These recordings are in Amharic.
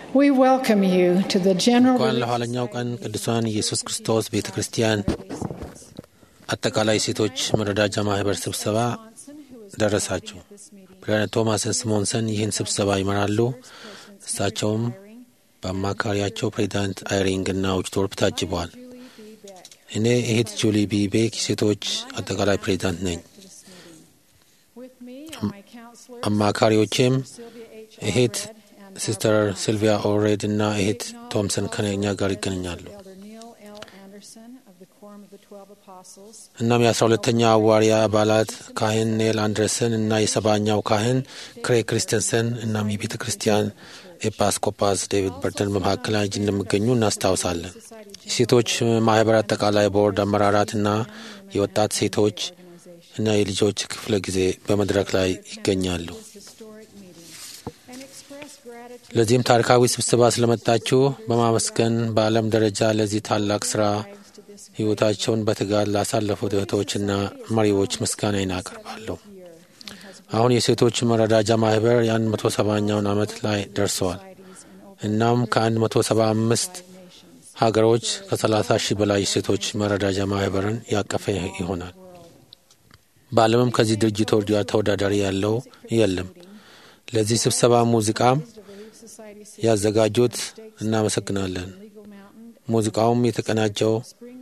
We welcome you to the general እንኳን ለኋለኛው ቀን ቅዱሳን ኢየሱስ ክርስቶስ ቤተ ክርስቲያን አጠቃላይ ሴቶች መረዳጃ ማህበር ስብሰባ ደረሳችሁ። ፕሬዝዳንት ቶማስን ስሞንሰን ይህን ስብሰባ ይመራሉ። እሳቸውም በአማካሪያቸው ፕሬዚዳንት አይሪንግ እና ኦችቶርፕ ታጅበዋል። እኔ እህት ጁሊ ቢ ቤክ ሴቶች አጠቃላይ ፕሬዚዳንት ነኝ። አማካሪዎቼም እህት ሲስተር ሲልቪያ ኦሬድ እና እህት ቶምሰን ከኛ ጋር ይገኛሉ። እናም የአስራ ሁለተኛ አዋሪያ አባላት ካህን ኔል አንድረሰን እና የሰባኛው ካህን ክሬግ ክሪስተንሰን እናም የቤተ ክርስቲያን ኤጲስቆጶስ ዴቪድ በርተን በመካከላችን እንደሚገኙ እናስታውሳለን። የሴቶች ማህበር አጠቃላይ ቦርድ አመራራት እና የወጣት ሴቶች እና የልጆች ክፍለ ጊዜ በመድረክ ላይ ይገኛሉ። ለዚህም ታሪካዊ ስብሰባ ስለመጣችሁ በማመስገን በዓለም ደረጃ ለዚህ ታላቅ ስራ ሕይወታቸውን በትጋት ላሳለፉት እህቶችና መሪዎች ምስጋናዬን አቀርባለሁ። አሁን የሴቶች መረዳጃ ማህበር የአንድ መቶ ሰባኛውን ዓመት ላይ ደርሰዋል። እናም ከአንድ መቶ ሰባ አምስት ሀገሮች ከሰላሳ ሺህ በላይ የሴቶች መረዳጃ ማህበርን ያቀፈ ይሆናል። በዓለምም ከዚህ ድርጅት ወዲያ ተወዳዳሪ ያለው የለም። ለዚህ ስብሰባ ሙዚቃም ያዘጋጁት እናመሰግናለን። ሙዚቃውም የተቀናጀው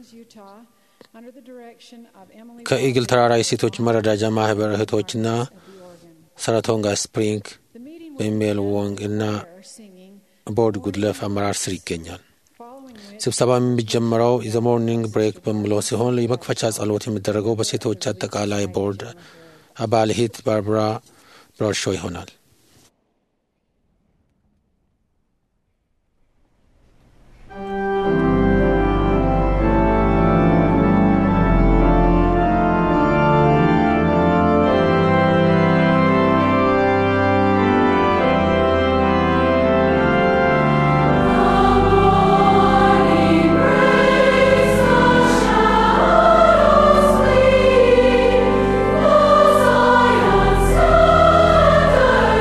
ከኢግል ተራራ የሴቶች መረዳጃ ማህበር እህቶችና ሰራቶንጋ ስፕሪንግ በሜል ወንግ እና ቦርድ ጉድለፍ አመራር ስር ይገኛል። ስብሰባ የሚጀመረው ዘ ሞርኒንግ ብሬክ በሚለው ሲሆን የመክፈቻ ጸሎት የሚደረገው በሴቶች አጠቃላይ ቦርድ አባል እህት ባርባራ ብራሾ ይሆናል። Zion, Son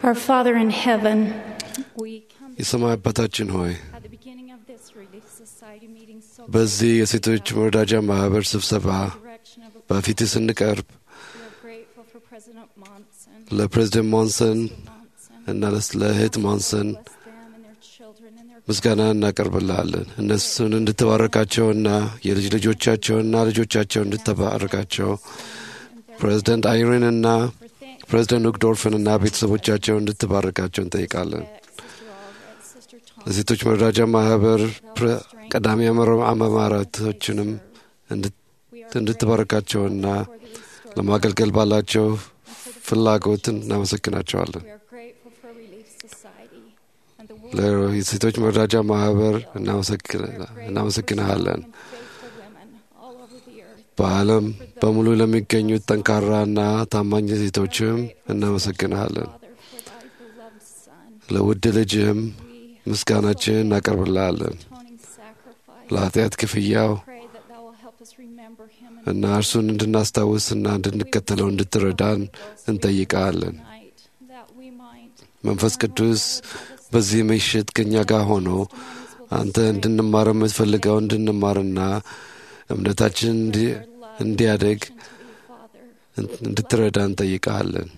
Our Father in heaven, we come የሰማይ አባታችን ሆይ at the beginning of this Relief Society meeting so በዚህ የሴቶች መረዳጃ ማህበር ስብሰባ direction of a በፊት ስንቀርብ we are grateful for President Monson, ለፕሬዚደንት ሞንሰን Monson, እና ለስ- ለእህት ሞንሰን bless them and their children and their ምስጋና እናቀርብልሃለን። እነሱን እንድትባረካቸውና የልጅ ልጆቻቸውና ልጆቻቸውን እንድትባረካቸው ፕሬዚደንት አይሪን እና for thank ፕሬዚደንት ኡግዶርፍን እና ቤተሰቦቻቸውን እንድትባረካቸው እንጠይቃለን። Sister Alred, Sister Tom, ለሴቶች መረዳጃ ማህበር ፕረ- ቀዳሚ አመራ- አመራሮችንም እንድት- we are እንድትባረካቸውና for the restored. ለማገልገል ባላቸው ፍላጎት እናመሰግናቸዋለን። We are grateful for Relief Society and the world ለሴቶች መረዳጃ ማህበር እናመሰግን- እናመሰግንሃለን። and faithful women all over the earth. በዓለም በሙሉ ለሚገኙት ጠንካራና ታማኝ ሴቶችም እናመሰግንሃለን። Father, for thy beloved Son, ለውድ ልጅህም we ምስጋናችን እናቀርብልሃለን። atoning sacrifice. ለኃጢአት ክፍያው Pray that thou will help us remember him and እና እርሱን እንድናስታውስና እንድንከተለው እንድትረዳን እንጠይቃለን። tonight, that we might መንፈስ ቅዱስ በዚህ ምሽት ከእኛ ጋር ሆኖ አንተ እንድንማር የምትፈልገው እንድንማርና እምነታችን እንዲ- እንዲያደግ to thee, Father. እንድትረዳ እንጠይቃለን።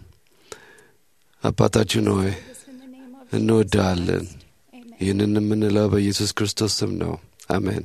አባታችን ሆይ This in the name of እንወድሃለን። Amen. ይህንን የምንለው በኢየሱስ ክርስቶስ ስም ነው። አሜን።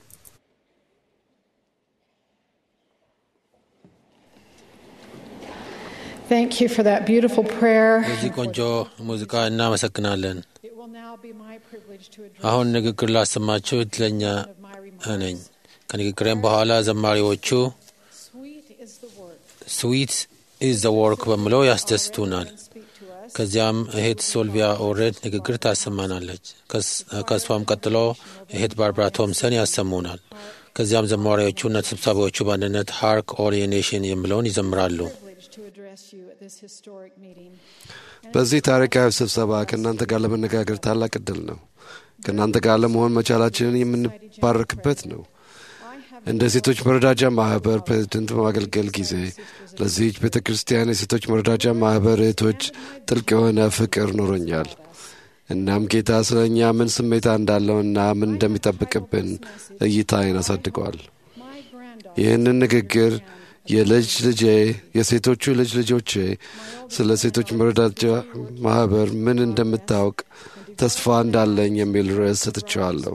Thank you for that beautiful prayer. ለዚህ ቆንጆ ሙዚቃ እናመሰግናለን። It will now be my privilege to address አሁን ንግግር ላሰማችሁ እድለኛ one of my remarks. ነኝ። ከንግግሬም በኋላ ዘማሪዎቹ Sweet is the work ስዊት ኢዝ ዘ ወርክ በሚለው ያስደስቱናል። and speak to us. ከዚያም እህት ሶልቪያ ኦሬድ ንግግር ታሰማናለች። ከስ- ከእሷም ቀጥሎ እህት ባርባራ ቶምሰን ያሰሙናል። ከዚያም ዘማሪዎቹና ተሰብሳቢዎቹ በአንድነት ሃርክ ኦል ኤ ኔሽን የሚለውን ይዘምራሉ። Privilege to address you at this historic meeting. በዚህ ታሪካዊ ስብሰባ ከእናንተ ጋር ለመነጋገር ታላቅ እድል ነው። ከእናንተ ጋር ለመሆን መቻላችንን የምንባረክበት ነው። I have እንደ ሴቶች መረዳጃ ማህበር ፕሬዝደንት በማገልገል ጊዜ ለዚህች ቤተ ክርስቲያን የሴቶች መረዳጃ ማህበር እህቶች ጥልቅ የሆነ ፍቅር ኖሮኛል። እናም ጌታ ስለ እኛ ምን ስሜታ እንዳለውና ምን እንደሚጠብቅብን እይታዬን አሳድገዋል። my granddaughter ይህንን ንግግር የልጅ ልጄ የሴቶቹ ልጅ ልጆቼ ስለ ሴቶች መረዳጃ ማህበር ምን እንደምታውቅ ተስፋ እንዳለኝ የሚል ርዕስ ሰጥቼዋለሁ።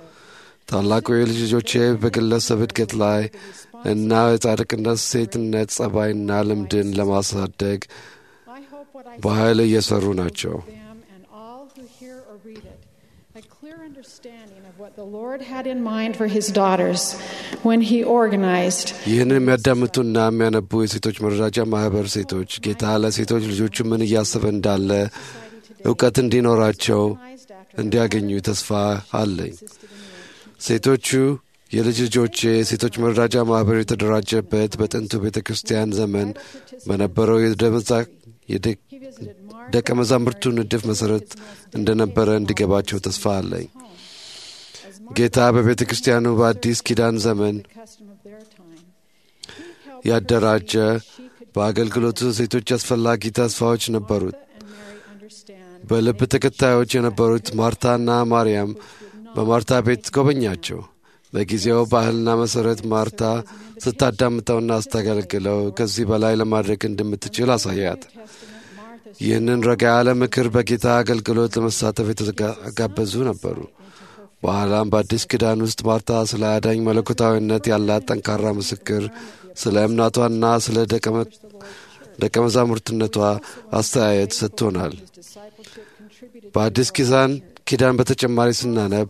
ታላቁ የልጅ ልጆቼ በግለሰብ እድገት ላይ እና የጻድቅነት ሴትነት ጸባይና ልምድን ለማሳደግ I hope what I በኃይል እየሰሩ ናቸው። them and all who hear or read it a clear understanding of what the Lord had in mind for his daughters when he organized ይህንን የሚያዳምጡና የሚያነቡ የሴቶች መረዳጃ ማህበር ሴቶች ጌታ ለሴቶች ልጆቹ ምን እያሰበ እንዳለ እውቀት እንዲኖራቸው organized after እንዲያገኙ ተስፋ አለኝ። ሴቶቹ የልጅ ልጆቼ የሴቶች መረዳጃ ማህበር የተደራጀበት በጥንቱ ቤተ ክርስቲያን ዘመን በነበረው የደመዛ- የደ- he visited Mark ደቀ መዛሙርቱ ንድፍ መሠረት እንደነበረ እንዲገባቸው ተስፋ አለኝ። as Mark ጌታ በቤተ ክርስቲያኑ በአዲስ ኪዳን ዘመን the custom of their time. He helped ያደራጀ her see she could በአገልግሎቱ ሴቶች አስፈላጊ ተስፋዎች ነበሩት። Martha and Mary understand በልብ ተከታዮች የነበሩት ማርታና ማርያም በማርታ ቤት ጎበኛቸው። በጊዜው ባህልና መሠረት ማርታ ስታዳምጠውና ስታገለግለው ከዚህ በላይ ለማድረግ እንደምትችል አሳያት። Testament Martha's ይህንን ረጋ ያለ ምክር በጌታ አገልግሎት ለመሳተፍ የተጋበዙ ነበሩ። በኋላም በአዲስ ኪዳን ውስጥ ማርታ ስለ አዳኝ መለኮታዊነት ያላት ጠንካራ ምስክር፣ ስለ እምናቷና ስለ ደቀ መ- ደቀ መዛሙርትነቷ አስተያየት ሰጥቶናል። discipleship contributed በአዲስ ኪዳን ኪዳን በተጨማሪ ስናነብ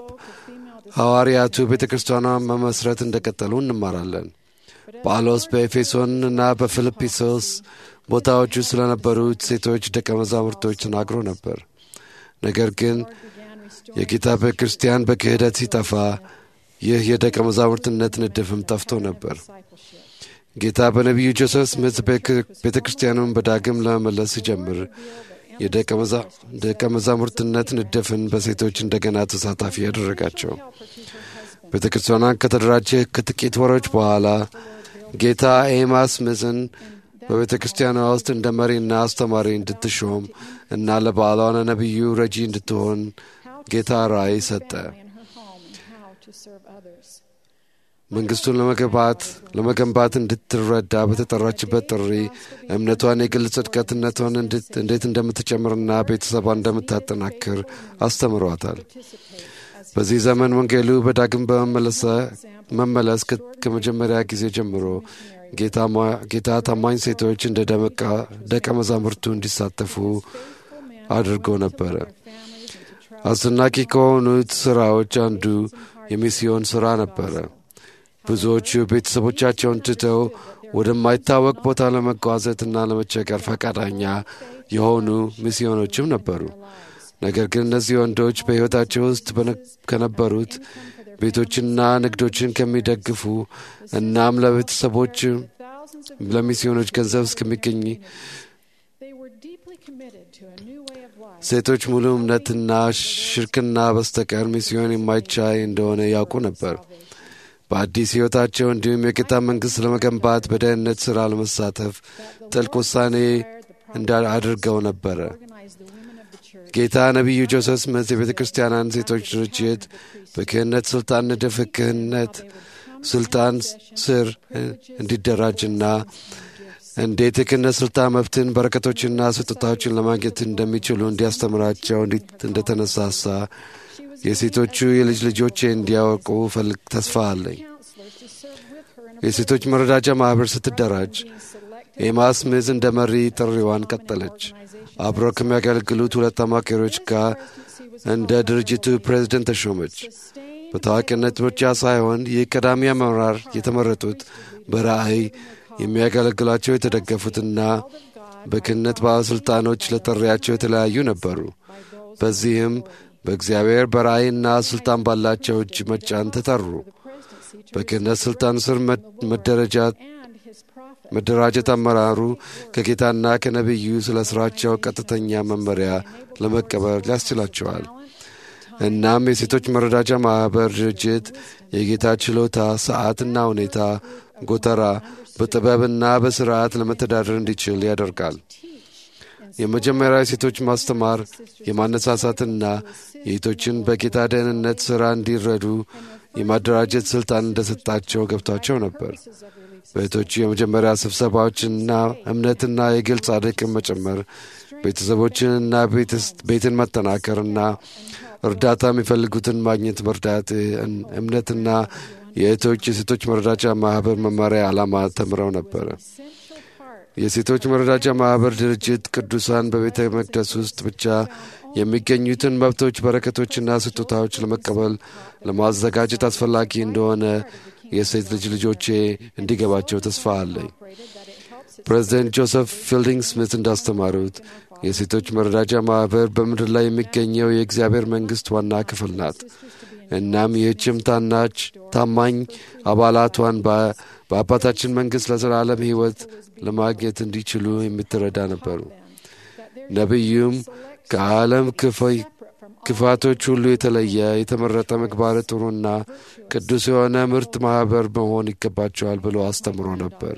ሐዋርያቱ ቤተ ክርስቲያኗን መመስረት እንደቀጠሉ እንማራለን። ጳውሎስ በኤፌሶን እና በፊልጵስዩስ ቦታዎቹ ስለነበሩት ሴቶች ደቀ መዛሙርቶች ተናግሮ ነበር። ነገር ግን began restoring የጌታ ቤተ ክርስቲያን በክህደት ሲጠፋ ይህ የደቀ መዛሙርትነት ንድፍም ጠፍቶ ነበር። discipleship. ጌታ በነቢዩ ጆሴፍ ስሚት ቤተ ክርስቲያኑን በዳግም ለመመለስ ሲጀምር የደቀ መዛ- ደቀ መዛሙርትነት ንድፍን በሴቶች እንደገና ተሳታፊ ያደረጋቸው። ቤተ ክርስቲያኗን ከተደራጀ ከጥቂት ወሮች በኋላ ጌታ ኤማ ስሚዝን በቤተ ክርስቲያኗ ውስጥ እንደ መሪና አስተማሪ እንድትሾም እና ለባሏና ነቢዩ ረጂ እንድትሆን ጌታ ራእይ ሰጠ። መንግስቱን ለመገንባት ለመገንባት እንድትረዳ በተጠራችበት ጥሪ እምነቷን፣ የግል ጽድቀትነቷን እንዴት እንደምትጨምርና ቤተሰቧን እንደምታጠናክር አስተምሯታል። በዚህ ዘመን ወንጌሉ በዳግም በመመለስ ከመጀመሪያ ጊዜ ጀምሮ ጌታ ታማኝ ሴቶች እንደ ደቀ መዛሙርቱ እንዲሳተፉ አድርጎ ነበረ። አስደናቂ ከሆኑት ሥራዎች አንዱ የሚስዮን ሥራ ነበረ። ብዙዎቹ ቤተሰቦቻቸውን ትተው ወደማይታወቅ ቦታ ለመጓዘትና ለመቸገር ፈቃደኛ የሆኑ ሚስዮኖችም ነበሩ። ነገር ግን እነዚህ ወንዶች በሕይወታቸው ውስጥ ከነበሩት ቤቶችና ንግዶችን ከሚደግፉ እናም ለቤተሰቦች ለሚስዮኖች ገንዘብ እስከሚገኝ ሴቶች ሙሉ እምነትና ሽርክና በስተቀር ሚስዮን የማይቻይ እንደሆነ ያውቁ ነበር። በአዲስ ሕይወታቸው እንዲሁም የጌታ መንግሥት ለመገንባት በደህንነት ሥራ ለመሳተፍ ጥልቅ ውሳኔ አድርገው ነበረ። ጌታ ነቢዩ ጆሴፍ ስምት የቤተ ክርስቲያናን ሴቶች ድርጅት በክህነት ሥልጣን ንድፍ ክህነት ሥልጣን ስር እንዲደራጅና እንዴት የክህነት ሥልጣን መብትን፣ በረከቶችና ስጦታዎችን ለማግኘት እንደሚችሉ እንዲያስተምራቸው እንደተነሳሳ የሴቶቹ የልጅ ልጆቼ እንዲያወቁ ፈልግ ተስፋ አለኝ። የሴቶች መረዳጃ ማኅበር ስትደራጅ ኤማ ስሚዝ እንደ መሪ ጥሪዋን ቀጠለች። አብረው ከሚያገለግሉት ሁለት አማካሪዎች ጋር እንደ ድርጅቱ ፕሬዝደንት ተሾመች። በታዋቂነት ምርጫ ሳይሆን ይህ ቀዳሚ አመራር የተመረጡት በራእይ የሚያገለግሏቸው የተደገፉትና በክህነት ባለሥልጣኖች ለጥሪያቸው የተለያዩ ነበሩ። በዚህም በእግዚአብሔር በራእይና ሥልጣን ባላቸው እጅ መጫን ተጠሩ። በክህነት ሥልጣን ስር መደራጀት አመራሩ ከጌታና ከነቢዩ ስለ ሥራቸው ቀጥተኛ መመሪያ ለመቀበል ያስችላቸዋል። እናም የሴቶች መረዳጃ ማኅበር ድርጅት የጌታ ችሎታ፣ ሰዓትና ሁኔታ ጎተራ በጥበብና በሥርዓት ለመተዳደር እንዲችል ያደርጋል። የመጀመሪያ የሴቶች ማስተማር የማነሳሳትና የሴቶችን በጌታ ደህንነት ሥራ እንዲረዱ የማደራጀት ሥልጣን እንደሰጣቸው ገብቷቸው ነበር። በእህቶቹ የመጀመሪያ ስብሰባዎችንና እምነትና የግል ጻድቅን መጨመር፣ ቤተሰቦችንና ቤትን መጠናከርና እርዳታ የሚፈልጉትን ማግኘት መርዳት እምነትና የእህቶች የሴቶች መረዳጃ ማኅበር መመሪያ ዓላማ ተምረው ነበረ። የሴቶች መረዳጃ ማኅበር ድርጅት ቅዱሳን በቤተ መቅደስ ውስጥ ብቻ የሚገኙትን መብቶች፣ በረከቶችና ስጦታዎች ለመቀበል ለማዘጋጀት አስፈላጊ እንደሆነ የሴት ልጅ ልጆቼ እንዲገባቸው ተስፋ አለኝ። ፕሬዚደንት ጆሴፍ ፊልዲንግ ስሚት እንዳስተማሩት የሴቶች መረዳጃ ማኅበር በምድር ላይ የሚገኘው የእግዚአብሔር መንግሥት ዋና ክፍል ናት። እናም ይህችም ታናች ታማኝ አባላቷን በአባታችን መንግሥት ለዘላለም ሕይወት ለማግኘት እንዲችሉ የምትረዳ ነበሩ። ነቢዩም ከዓለም ክፋቶች ሁሉ የተለየ የተመረጠ ምግባር ጥሩና ቅዱስ የሆነ ምርት ማኅበር መሆን ይገባቸዋል ብሎ አስተምሮ ነበር።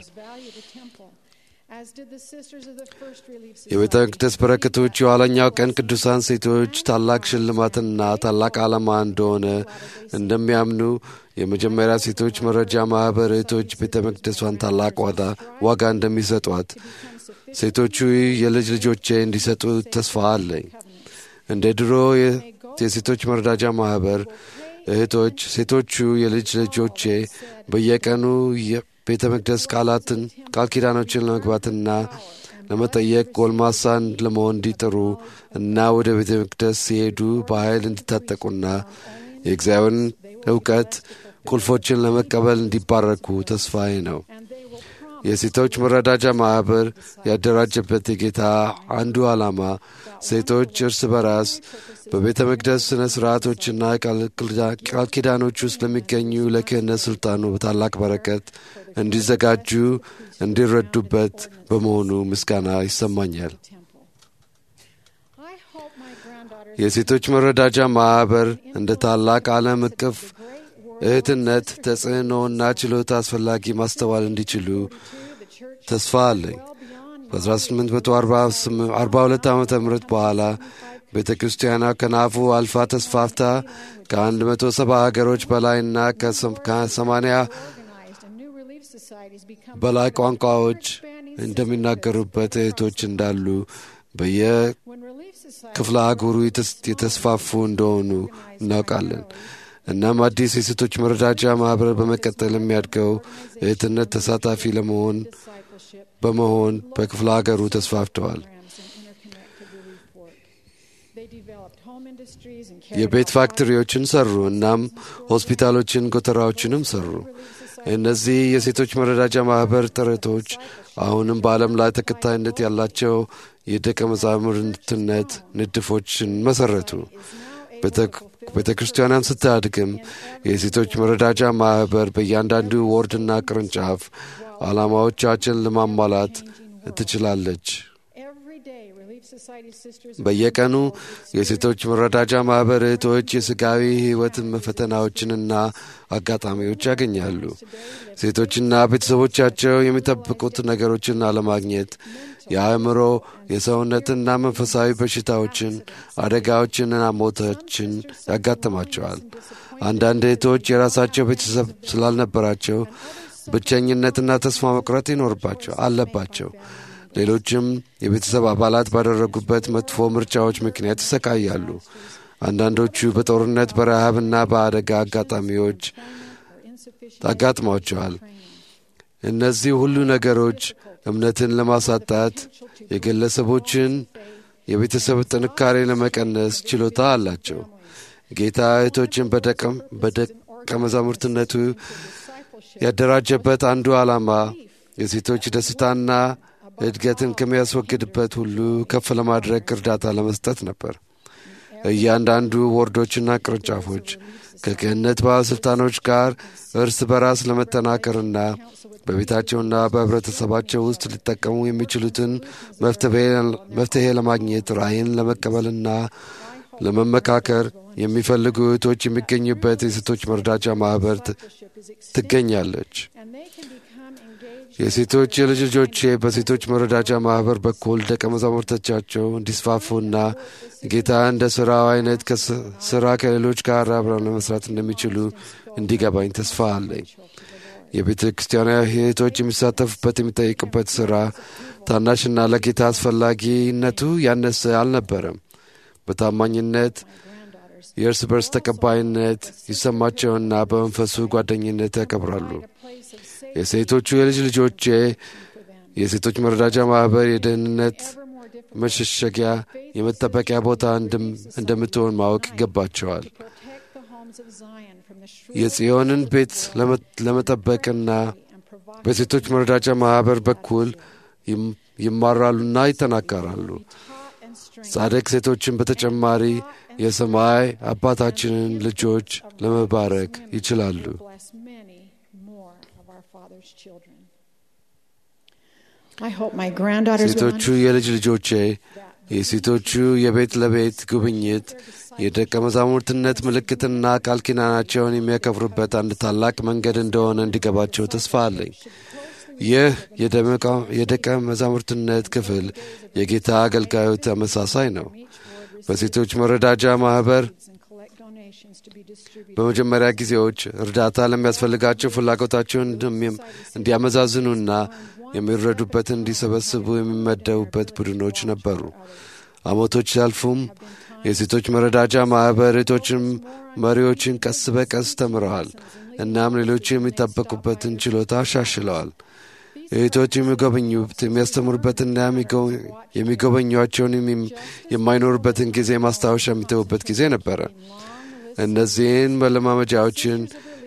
የቤተ መቅደስ በረከቶች የኋለኛው ቀን ቅዱሳን ሴቶች ታላቅ ሽልማትና ታላቅ ዓላማ እንደሆነ እንደሚያምኑ የመጀመሪያ ሴቶች መረጃ ማኅበር እህቶች ቤተ መቅደሷን ታላቅ ዋጋ እንደሚሰጧት ሴቶቹ የልጅ ልጆቼ እንዲሰጡ ተስፋ አለኝ። እንደ ድሮ የሴቶች መረዳጃ ማኅበር እህቶች ሴቶቹ የልጅ ልጆቼ በየቀኑ ቤተ መቅደስ ቃላትን ቃል ኪዳኖችን ለመግባትና ለመጠየቅ ጎልማሳን ለመሆን እንዲጥሩ እና ወደ ቤተ መቅደስ ሲሄዱ በኃይል እንዲታጠቁና የእግዚአብሔርን እውቀት ቁልፎችን ለመቀበል እንዲባረኩ ተስፋዬ ነው። የሴቶች መረዳጃ ማኅበር ያደራጀበት የጌታ አንዱ ዓላማ ሴቶች እርስ በራስ በቤተ መቅደስ ሥነ ሥርዓቶችና ቃል ኪዳኖች ውስጥ ለሚገኙ ለክህነት ሥልጣኑ በታላቅ በረከት እንዲዘጋጁ እንዲረዱበት በመሆኑ ምስጋና ይሰማኛል። የሴቶች መረዳጃ ማኅበር እንደ ታላቅ ዓለም እቅፍ እህትነት ተጽዕኖና ችሎታ አስፈላጊ ማስተዋል እንዲችሉ ተስፋ አለኝ። በ1842 ዓ ም በኋላ ቤተ ክርስቲያኗ ከናፉ አልፋ ተስፋፍታ ከ170 ሀገሮች በላይና ከ80 በላይ ቋንቋዎች እንደሚናገሩበት እህቶች እንዳሉ በየክፍለ አህጉሩ የተስፋፉ እንደሆኑ እናውቃለን። እናም አዲስ የሴቶች መረዳጃ ማኅበር በመቀጠል የሚያድገው እህትነት ተሳታፊ ለመሆን በመሆን በክፍለ ሀገሩ ተስፋፍተዋል። የቤት ፋክተሪዎችን ሰሩ። እናም ሆስፒታሎችን፣ ጎተራዎችንም ሰሩ። እነዚህ የሴቶች መረዳጃ ማኅበር ጥረቶች አሁንም በዓለም ላይ ተከታይነት ያላቸው የደቀ መዛሙርትነት ንድፎችን መሠረቱ። ቤተ ክርስቲያኗን ስታድግም የሴቶች መረዳጃ ማኅበር በእያንዳንዱ ወርድና ቅርንጫፍ ዓላማዎቻችን ለማሟላት ትችላለች። በየቀኑ የሴቶች መረዳጃ ማኅበር እህቶች የሥጋዊ ሕይወት ፈተናዎችንና አጋጣሚዎች ያገኛሉ። ሴቶችና ቤተሰቦቻቸው የሚጠብቁት ነገሮችን አለማግኘት የአእምሮ የሰውነትና መንፈሳዊ በሽታዎችን፣ አደጋዎችንና ሞቶችን ያጋጥማቸዋል። አንዳንድ እህቶች የራሳቸው ቤተሰብ ስላልነበራቸው ብቸኝነትና ተስፋ መቁረጥ ይኖርባቸው አለባቸው። ሌሎችም የቤተሰብ አባላት ባደረጉበት መጥፎ ምርጫዎች ምክንያት ይሰቃያሉ። አንዳንዶቹ በጦርነት በረሃብና በአደጋ አጋጣሚዎች አጋጥሟቸዋል። እነዚህ ሁሉ ነገሮች እምነትን ለማሳጣት የግለሰቦችን የቤተሰብ ጥንካሬ ለመቀነስ ችሎታ አላቸው። ጌታ እህቶችን በደቀ መዛሙርትነቱ ያደራጀበት አንዱ ዓላማ የሴቶች ደስታና እድገትን ከሚያስወግድበት ሁሉ ከፍ ለማድረግ እርዳታ ለመስጠት ነበር። እያንዳንዱ ወርዶችና ቅርንጫፎች ከክህነት ባለሥልጣኖች ጋር እርስ በራስ ለመጠናከርና በቤታቸውና በኅብረተሰባቸው ውስጥ ሊጠቀሙ የሚችሉትን መፍትሔ ለማግኘት ራእይን ለመቀበልና ለመመካከር የሚፈልጉ እህቶች የሚገኙበት የሴቶች መርዳቻ ማኅበር ትገኛለች። የሴቶች የልጅ ልጆቼ በሴቶች መረዳጃ ማኅበር በኩል ደቀ መዛሙርቶቻቸው እንዲስፋፉና ጌታ እንደ ሥራው አይነት ሥራ ከሌሎች ጋር አብረው ለመስራት እንደሚችሉ እንዲገባኝ ተስፋ አለኝ። የቤተ ክርስቲያና እህቶች የሚሳተፉበት የሚጠይቁበት ሥራ ታናሽና ለጌታ አስፈላጊነቱ ያነሰ አልነበረም። በታማኝነት የእርስ በርስ ተቀባይነት ይሰማቸውና በመንፈሱ ጓደኝነት ያከብራሉ። የሴቶቹ የልጅ ልጆቼ የሴቶች መረዳጃ ማኅበር የደህንነት መሸሸጊያ የመጠበቂያ ቦታ እንደምትሆን ማወቅ ይገባቸዋል። የጽዮንን ቤት ለመጠበቅና በሴቶች መረዳጃ ማኅበር በኩል ይማራሉና ይጠናከራሉ። ጻድቅ ሴቶችን በተጨማሪ የሰማይ አባታችንን ልጆች ለመባረክ ይችላሉ። ሴቶቹ የልጅ ልጆቼ የሴቶቹ የቤት ለቤት ጉብኝት የደቀ መዛሙርትነት ምልክትና ቃል ኪዳናቸውን የሚያከብሩበት አንድ ታላቅ መንገድ እንደሆነ እንዲገባቸው ተስፋ አለኝ። ይህ የደቀ መዛሙርትነት ክፍል የጌታ አገልጋዩ ተመሳሳይ ነው። በሴቶች መረዳጃ ማኅበር በመጀመሪያ ጊዜዎች እርዳታ ለሚያስፈልጋቸው ፍላጎታቸውን እንዲያመዛዝኑና የሚረዱበትን እንዲሰበስቡ የሚመደቡበት ቡድኖች ነበሩ። ዓመቶች ሲያልፉም የሴቶች መረዳጃ ማኅበር እህቶችን መሪዎችን ቀስ በቀስ ተምረዋል። እናም ሌሎች የሚጠበቁበትን ችሎታ አሻሽለዋል። እህቶች የሚጎበኙት የሚያስተምሩበትና የሚጎበኟቸውን የማይኖሩበትን ጊዜ ማስታወሻ የሚተዉበት ጊዜ ነበረ። እነዚህን መለማመጃዎችን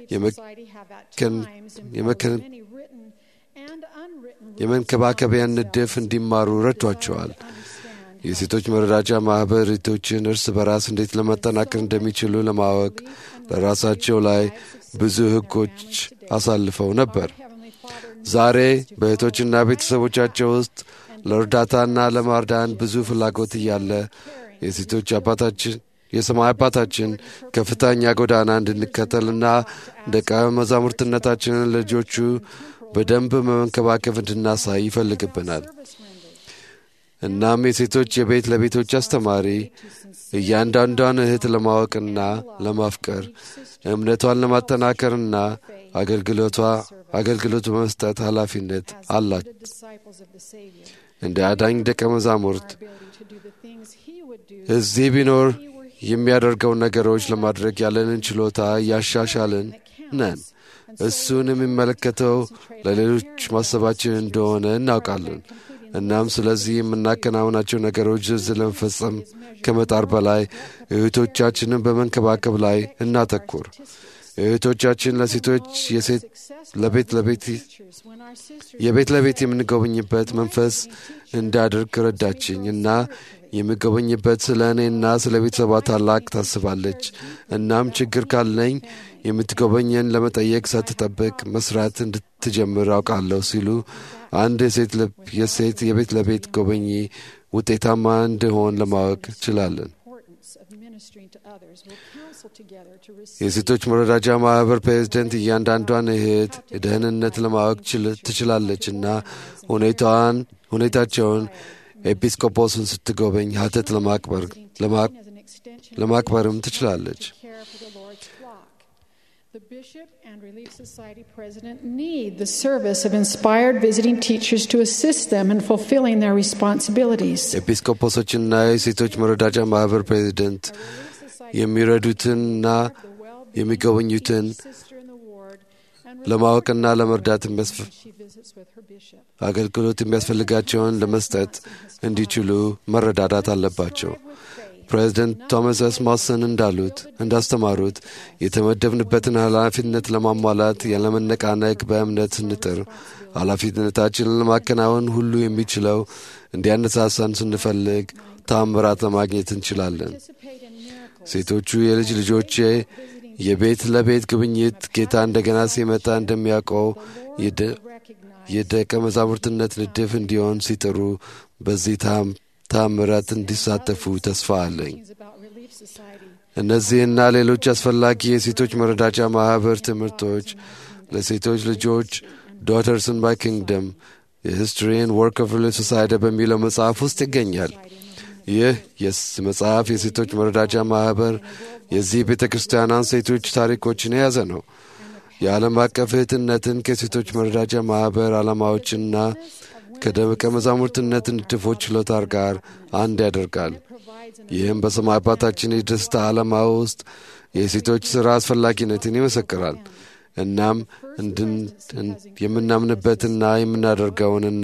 የመንከባከቢያን ንድፍ እንዲማሩ ረድቷቸዋል። የሴቶች መረዳጃ ማኅበር እህቶችን እርስ በራስ እንዴት ለመጠናከር እንደሚችሉ ለማወቅ ለራሳቸው ላይ ብዙ ሕጎች አሳልፈው ነበር። ዛሬ በእህቶችና ቤተሰቦቻቸው ውስጥ ለእርዳታና ለማርዳን ብዙ ፍላጎት እያለ የሴቶች አባታችን የሰማይ አባታችን ከፍተኛ ጎዳና እንድንከተልና ደቀ መዛሙርትነታችንን ልጆቹ በደንብ በመንከባከብ እንድናሳይ ይፈልግብናል። እናም የሴቶች የቤት ለቤቶች አስተማሪ እያንዳንዷን እህት ለማወቅና ለማፍቀር እምነቷን ለማጠናከርና አገልግሎቷ አገልግሎት በመስጠት ኃላፊነት አላት። the disciples of the Savior. እንደ አዳኝ ደቀ መዛሙርት Our ability to do the things He would do. እዚህ ቢኖር የሚያደርገውን ነገሮች ለማድረግ ያለንን ችሎታ እያሻሻልን ነን። እሱን የሚመለከተው ለሌሎች ማሰባችን እንደሆነ እናውቃለን። እናም ስለዚህ የምናከናውናቸው ነገሮች ዝርዝር ለመፈጸም ከመጣር በላይ እህቶቻችንን በመንከባከብ ላይ እናተኩር። እህቶቻችን ለሴቶች የሴት ለቤት ለቤት Teachers, when our sisters የቤት ለቤት የምንጎበኝበት መንፈስ እንዳድርግ ረዳችኝ እና የምጎበኝበት ስለ እኔና ስለ ቤተሰቧ ታላቅ ታስባለች። እናም ችግር ካለኝ የምትጎበኘን ለመጠየቅ ሳትጠብቅ መስራት እንድትጀምር አውቃለሁ ሲሉ አንድ የሴት ልብ- የሴት የቤት ለቤት ጎበኚ ውጤታማ እንደሆን ለማወቅ ችላለን። importance of ministering to others will counsel together to receive የሴቶች መረዳጃ ማህበር ፕሬዝደንት እያንዳንዷን እህት ደህንነት ለማወቅ ችል- ትችላለች እና ሁኔታዋን ሁኔታቸውን ኤጲስቆጶስን ስትጎበኝ ሀተት ለማክበር ለማ- as an extension ለማክበርም ትችላለች። to care for the Lord's flock. The bishop and Relief Society president need the service of inspired visiting teachers to assist them in fulfilling their responsibilities. ኤጲስቆጶሶችና የሴቶች መረዳጃ ማህበር ፕሬዝደንት የሚረዱትንና የሚጎበኙትን Sister in the ward and ለማወቅና ለመርዳት የሚያስፈ- she visits with her bishop. አገልግሎት የሚያስፈልጋቸውን ለመስጠት እንዲችሉ መረዳዳት አለባቸው። ፕሬዚደንት ቶማስ ኤስ ሞሰን እንዳሉት እንዳስተማሩት የተመደብንበትን ኃላፊነት ለማሟላት ያለመነቃነቅ በእምነት ስንጥር ኃላፊነታችንን ለማከናወን ሁሉ የሚችለው እንዲያነሳሳን ስንፈልግ ታምራት ለማግኘት እንችላለን። Participate in miracles. ሴቶቹ የልጅ ልጆቼ የቤት ለቤት ጉብኝት ጌታ እንደገና ሲመጣ እንደሚያውቀው የደ- Recognize የደቀ መዛሙርትነት ንድፍ እንዲሆን ሲጥሩ በዚህ ታም- ታምራት እንዲሳተፉ ተስፋ አለኝ። things about Relief Society. እነዚህና ሌሎች አስፈላጊ የሴቶች መረዳጃ ማኅበር ትምህርቶች ለሴቶች ልጆች ዶተርስን ባይ ኪንግደም የሂስትሪን ወርክ ኦፍ ሪሊፍ ሶሳይቲ በሚለው መጽሐፍ ውስጥ ይገኛል። ይህ የስ- መጽሐፍ የሴቶች መረዳጃ ማኅበር የዚህ ቤተ ክርስቲያናን ሴቶች ታሪኮችን የያዘ ነው። የዓለም አቀፍ እህትነትን ከሴቶች መረዳጃ ማኅበር ዓላማዎችና ከደቀ መዛሙርትነት ንድፎች ችሎታ ጋር አንድ ያደርጋል። ይህም በሰማይ አባታችን የደስታ ዓላማ ውስጥ የሴቶች ሥራ አስፈላጊነትን ይመሰክራል። እናም እንድን- እን- የምናምንበትና የምናደርገውንና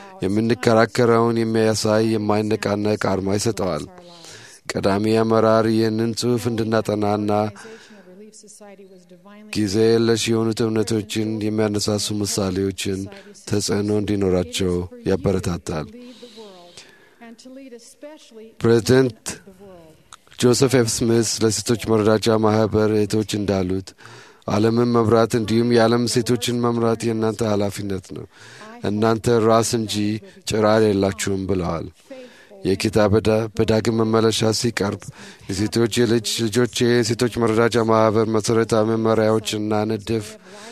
የምንከራከረውን የሚያሳይ የማይነቃነቅ አርማ ይሰጠዋል። ቀዳሚ አመራር ይህንን ጽሑፍ እንድናጠናና Organization of Relief Society was divinely ጊዜ የለሽ የሆኑት እምነቶችን የሚያነሳሱ ምሳሌዎችን ተጽዕኖ እንዲኖራቸው ያበረታታል። lead the world and to lead especially ፕሬዚደንት the world. ጆሴፍ ኤፍ ስሚስ ለሴቶች መረዳጃ ማኅበር እህቶች እንዳሉት ዓለምን መምራት እንዲሁም የዓለም ሴቶችን መምራት የእናንተ ኃላፊነት ነው። እናንተ ራስ እንጂ ጭራ የላችሁም ብለዋል። የጌታ በዳ- በዳግም መመለሻ ሲቀርብ የሴቶች የልጅ ልጆች የሴቶች መረዳጃ ማኅበር መሠረታዊ መመሪያዎችና ንድፍ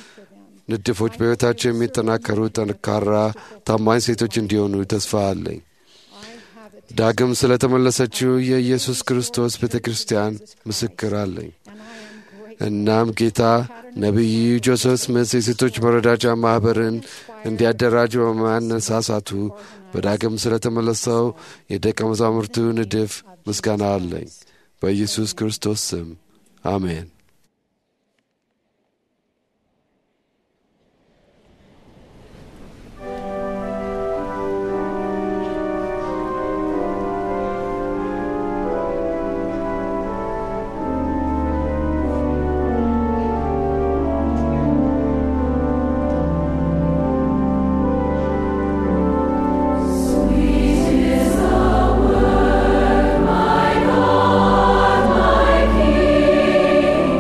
ንድፎች በሕይወታቸው የሚጠናከሩ ጠንካራ ታማኝ ሴቶች እንዲሆኑ ተስፋ አለኝ። ዳግም ስለ ተመለሰችው የኢየሱስ ክርስቶስ ቤተ ክርስቲያን ምስክር አለኝ። እናም ጌታ ነቢዩ ጆሴፍ ስሚት የሴቶች መረዳጃ ማኅበርን እንዲያደራጅ በማነሳሳቱ በዳግም ስለ ተመለሰው የደቀ መዛሙርቱ ንድፍ ምስጋና አለኝ። በኢየሱስ ክርስቶስ ስም አሜን። My God, my King.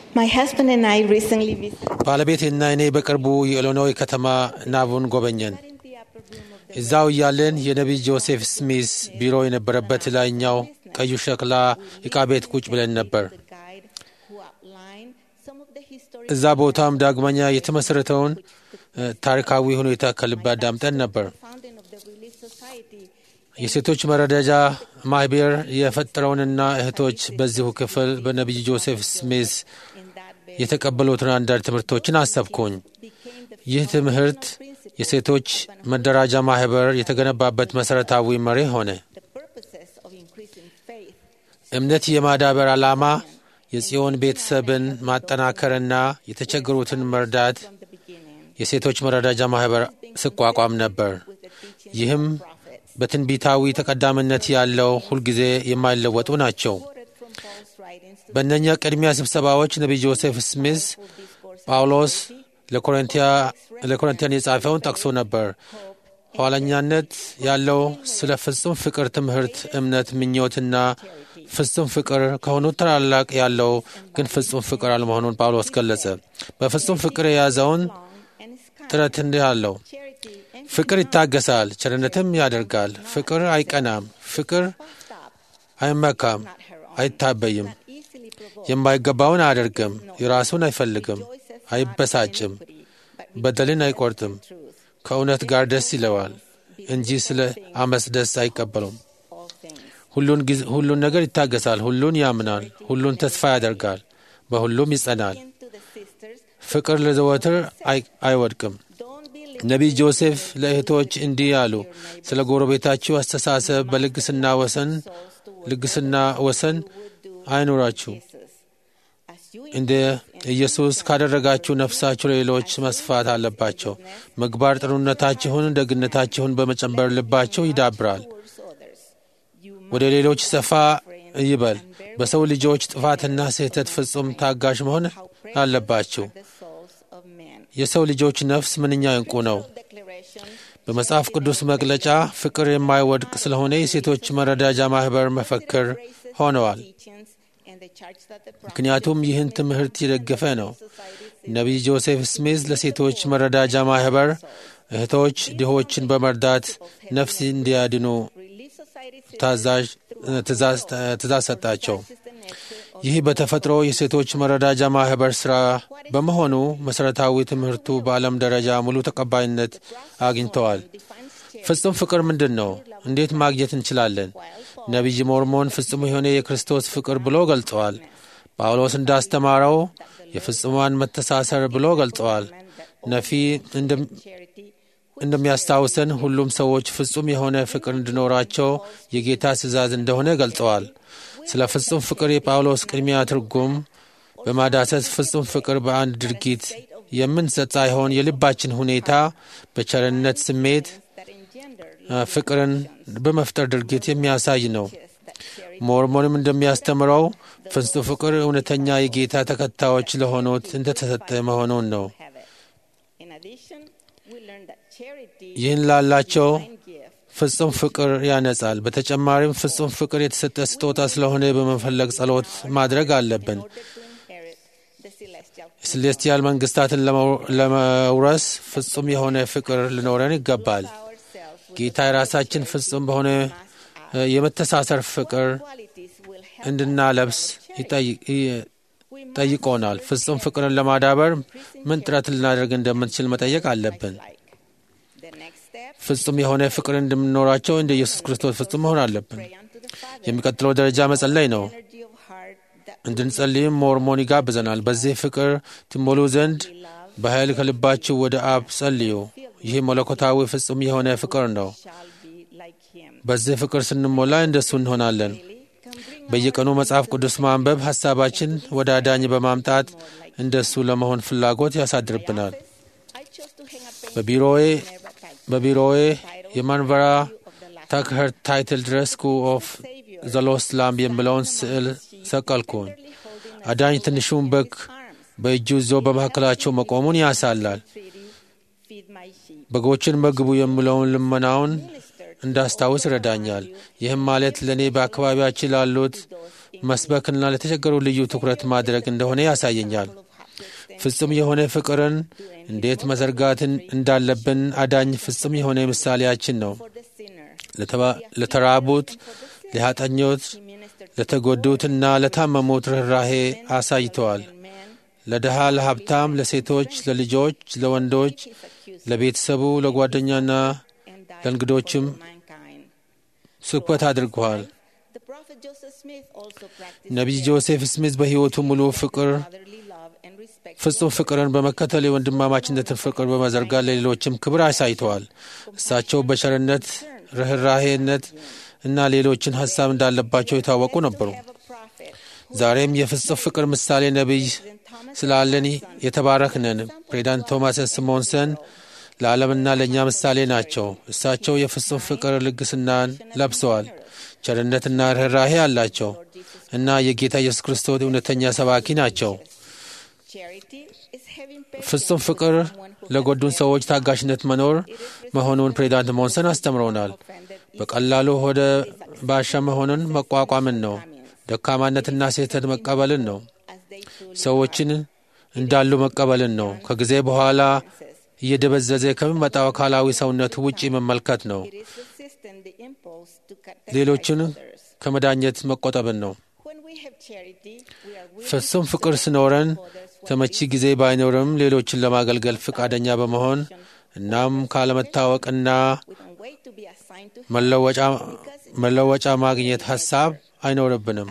My husband and I recently visited ባለቤቴና እኔ በቅርቡ የኢሊኖይ ከተማ ናቡን ጎበኘን። in the upper room of the እዛው እያለን የነቢይ ጆሴፍ ስሚስ ቢሮ የነበረበት ላይኛው ቀዩ ሸክላ ዕቃ ቤት ቁጭ ብለን ነበር። the guide who outlined some of the historic እዛ ቦታም ዳግመኛ የተመሠረተውን እ፣ ታሪካዊ ሁኔታ ከልብ አዳምጠን ነበር። founding of the Relief Society የሴቶች መረዳጃ ማህበር የፈጠረውንና እህቶች በዚሁ ክፍል በነቢይ ጆሴፍ ስሚስ in that very የተቀበሉትን አንዳንድ ትምህርቶችን አሰብኩኝ። became the ይህ ትምህርት የሴቶች መደራጃ ማህበር የተገነባበት መሠረታዊ መሪ ሆነ። the purposes of increasing faith እምነት የማዳበር ዓላማ የጽዮን ቤተሰብን ማጠናከርና የተቸገሩትን መርዳት from the beginning የሴቶች መረዳጃ ማህበር ስቋቋም ነበር። with the teaching ይህም prophets በትንቢታዊ ተቀዳሚነት ያለው ሁልጊዜ የማይለወጡ ናቸው። quoted from Paul's writings to በእነኛ ቅድሚያ ስብሰባዎች ነቢይ ጆሴፍ ስሚዝ discourse ጳውሎስ ለኮሪንቲያ ለኮሪንቲያን የጻፈውን ጠቅሶ ነበር። ኋለኛነት ያለው ስለ ፍጹም ፍቅር ትምህርት፣ እምነት፣ ምኞትና ፍጹም ፍቅር ከሆኑት ታላላቅ ያለው ግን ፍጹም ፍቅር አለመሆኑን ጳውሎስ ገለጸ። በፍጹም ፍቅር የያዘውን long and is kind ጥረት እንዲህ አለው። charity and ፍቅር ይታገሳል፣ ቸርነትም ያደርጋል። ፍቅር አይቀናም፣ ፍቅር stop አይመካም፣ not her own አይታበይም፣ easily provoked የማይገባውን አያደርግም፣ የራሱን አይፈልግም፣ አይበሳጭም፣ በደልን አይቆርጥም፣ truth ከእውነት ጋር ደስ ይለዋል እንጂ ስለ አመፅ ደስ አይቀበሉም። all things ሁሉን ጊዜ ሁሉን ነገር ይታገሳል፣ ሁሉን ያምናል፣ ሁሉን ተስፋ ያደርጋል፣ በሁሉም ይጸናል። to the sisters ፍቅር ለዘወትር አይ- አይወድቅም። don't be ነቢይ ጆሴፍ ለእህቶች እንዲህ አሉ። ስለ ጎረቤታችሁ አስተሳሰብ በልግስና ወሰን ልግስና ወሰን አይኑራችሁ። Jesus as you እንደ ኢየሱስ ካደረጋችሁ ነፍሳችሁ ለሌሎች መስፋት አለባቸው። ምግባር ጥሩነታችሁን፣ ደግነታችሁን በመጨመር ልባቸው ይዳብራል፣ towards others you ወደ ሌሎች ሰፋ ይበል። በሰው ልጆች ጥፋትና ስህተት ፍጹም ታጋሽ መሆን አለባችሁ። the souls of men የሰው ልጆች ነፍስ ምንኛ እንቁ ነው። declaration በመጽሐፍ ቅዱስ መግለጫ ፍቅር የማይወድቅ ስለሆነ የሴቶች መረዳጃ ማህበር መፈክር ሆነዋል። teachings and the charge that the ምክንያቱም ይህን ትምህርት የደገፈ ነው። ነቢይ ጆሴፍ ስሚዝ ለሴቶች መረዳጃ ማህበር እህቶች ድሆችን በመርዳት ነፍስ እንዲያድኑ Relief Society ታዛዥ ትእዛዝ ትእዛዝ ሰጣቸው። ይህ በተፈጥሮ የሴቶች መረዳጃ ማህበር ሥራ በመሆኑ መሠረታዊ ትምህርቱ በዓለም ደረጃ ሙሉ ተቀባይነት አግኝተዋል። ፍጹም ፍቅር ምንድን ነው? እንዴት ማግኘት እንችላለን? ነቢይ ሞርሞን ፍጹም የሆነ የክርስቶስ ፍቅር ብሎ ገልጸዋል። ጳውሎስ እንዳስተማረው የፍጹማን መተሳሰር ብሎ ገልጸዋል። ነፊ እንደም- charity እንደሚያስታውሰን ሁሉም ሰዎች ፍጹም የሆነ ፍቅር እንዲኖራቸው የጌታ ትእዛዝ እንደሆነ ገልጸዋል። ስለ ፍጹም ፍቅር የጳውሎስ ቅድሚያ ትርጉም በማዳሰስ ፍጹም ፍቅር በአንድ ድርጊት የምንሰጥ ሳይሆን የልባችን ሁኔታ በቸርነት ስሜት that engender አ፣ ፍቅርን በመፍጠር ድርጊት የሚያሳይ ነው። that charity ሞርሞንም እንደሚያስተምረው ፍጹም ፍቅር እውነተኛ የጌታ ተከታዮች ለሆኑት እንደተሰጠ መሆኑን ነው። have it. In addition, we learn that charity ይህን ላላቸው and gift ፍጹም ፍቅር ያነጻል። በተጨማሪም ፍጹም ፍቅር የተሰጠ ስጦታ ስለሆነ በመፈለግ ጸሎት ማድረግ አለብን። in order to inherit the celestial ሴሌስቲያል መንግስታትን ለመው- ለመውረስ ፍጹም የሆነ ፍቅር ሊኖረን ይገባል። ourselves with ጌታ የራሳችን ፍጹም በሆነ እ፣ የመተሳሰር ፍቅር qualities will help እንድናለብስ ይጠይቅ- ይ- ጠይቆናል። ፍጹም ፍቅርን ለማዳበር ምን ጥረት ልናደርግ እንደምንችል መጠየቅ አለብን። like the next step ፍጹም የሆነ ፍቅር እንደምንኖራቸው እንደ ኢየሱስ ክርስቶስ ፍጹም መሆን አለብን። pray unto the Father የሚቀጥለው ደረጃ መጸለይ ነው። energy of heart that እንድንጸልይም ሞርሞን ይጋብዘናል። በዚህ ፍቅር ትሞሉ ዘንድ በኃይል ከልባችሁ ወደ አብ ጸልዩ። ይህ መለኮታዊ ፍጹም የሆነ ፍቅር ነው። shall be like him በዚህ ፍቅር ስንሞላ እንደሱ እንሆናለን። can bring በየቀኑ መጽሐፍ ቅዱስ ማንበብ ሐሳባችን ወደ አዳኝ በማምጣት እንደሱ ለመሆን ፍላጎት ያሳድርብናል። I chose to hang a painting በቢሮዬ never typed በቢሮዬ የማንበራ ታክኸር ታይትል ድረስ ስኩል ኦፍ ዘ ሎስት ላምብ የሚለውን ስዕል ሰቀልኩኝ። አዳኝ ትንሹን በግ በእጁ ይዞ በመካከላቸው መቆሙን ያሳላል። treaty feed my sheep በጎችን መግቡ የሚለውን ልመናውን እንዳስታውስ ይረዳኛል። ይህም ማለት ለእኔ በአካባቢያችን ላሉት መስበክና ለተቸገሩ ልዩ ትኩረት ማድረግ እንደሆነ ያሳየኛል። ፍጹም የሆነ ፍቅርን እንዴት መዘርጋትን እንዳለብን አዳኝ ፍጹም የሆነ ምሳሌያችን ነው። ለተራቡት፣ ለኃጢአተኞች፣ ለተጎዱትና ለታመሙት ርኅራሄ አሳይተዋል። ለድሃ፣ ለሀብታም፣ ለሴቶች፣ ለልጆች፣ ለወንዶች፣ ለቤተሰቡ፣ ለጓደኛና ለእንግዶችም ስብከት አድርገዋል። ነቢይ ጆሴፍ ስሚዝ በሕይወቱ ሙሉ ፍቅር ፍጹም ፍቅርን በመከተል የወንድማማችነትን ፍቅር በመዘርጋት ለሌሎችም ክብር አሳይተዋል። እሳቸው በቸርነት ርኅራሄነት እና ሌሎችን ሀሳብ እንዳለባቸው የታወቁ ነበሩ። ዛሬም የፍጹም ፍቅር ምሳሌ ነቢይ ስላለን የተባረክነን። ፕሬዚዳንት ቶማስ ስሞንሰን ለዓለምና ለእኛ ምሳሌ ናቸው። እሳቸው የፍጹም ፍቅር ልግስናን ለብሰዋል። ቸርነትና ርኅራሄ አላቸው እና የጌታ ኢየሱስ ክርስቶስ እውነተኛ ሰባኪ ናቸው። ፍጹም ፍቅር ለጎዱን ሰዎች ታጋሽነት መኖር መሆኑን ፕሬዚዳንት ሞንሰን አስተምረውናል። በቀላሉ ወደ ባሻ መሆንን መቋቋምን ነው። ደካማነትና ስህተት መቀበልን ነው። ሰዎችን እንዳሉ መቀበልን ነው። ከጊዜ በኋላ እየደበዘዘ ከሚመጣው አካላዊ ሰውነት ውጪ መመልከት ነው። ሌሎችን ከመዳኘት መቆጠብን ነው። ፍጹም ፍቅር ሲኖረን ተመቺ ጊዜ ባይኖርም ሌሎችን ለማገልገል ፈቃደኛ በመሆን እናም ካለመታወቅና መለወጫ ማግኘት ሀሳብ አይኖርብንም።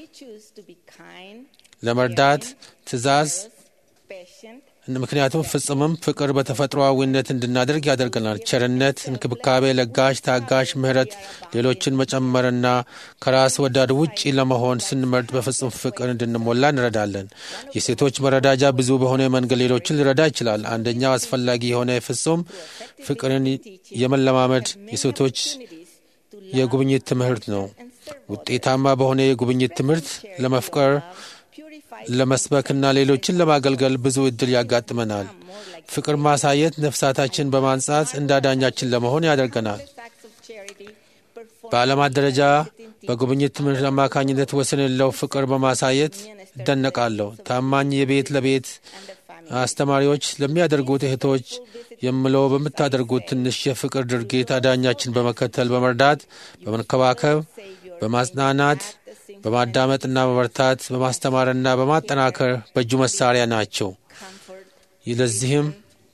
ለመርዳት ትዕዛዝ ምክንያቱም ፍጹምም ፍቅር በተፈጥሮአዊነት እንድናደርግ ያደርገናል። ቸርነት፣ እንክብካቤ፣ ለጋሽ፣ ታጋሽ፣ ምሕረት፣ ሌሎችን መጨመርና ከራስ ወዳድ ውጪ ለመሆን ስንመርጥ በፍጹም ፍቅር እንድንሞላ እንረዳለን። የሴቶች መረዳጃ ብዙ በሆነ መንገድ ሌሎችን ሊረዳ ይችላል። አንደኛው አስፈላጊ የሆነ ፍጹም ፍቅርን የመለማመድ የሴቶች የጉብኝት ትምህርት ነው። ውጤታማ በሆነ የጉብኝት ትምህርት ለመፍቀር ለመስበክና ሌሎችን ለማገልገል ብዙ እድል ያጋጥመናል። ፍቅር ማሳየት ነፍሳታችን በማንጻት እንዳዳኛችን ለመሆን ያደርገናል። በዓለማት ደረጃ በጉብኝት ትምህርት አማካኝነት ወሰን የሌለው ፍቅር በማሳየት እደነቃለሁ። ታማኝ የቤት ለቤት አስተማሪዎች ለሚያደርጉት እህቶች የምለው በምታደርጉት ትንሽ የፍቅር ድርጊት አዳኛችን በመከተል በመርዳት፣ በመንከባከብ፣ በማጽናናት በማዳመጥና በመርታት በማስተማርና በማጠናከር በእጁ መሳሪያ ናቸው። ለዚህም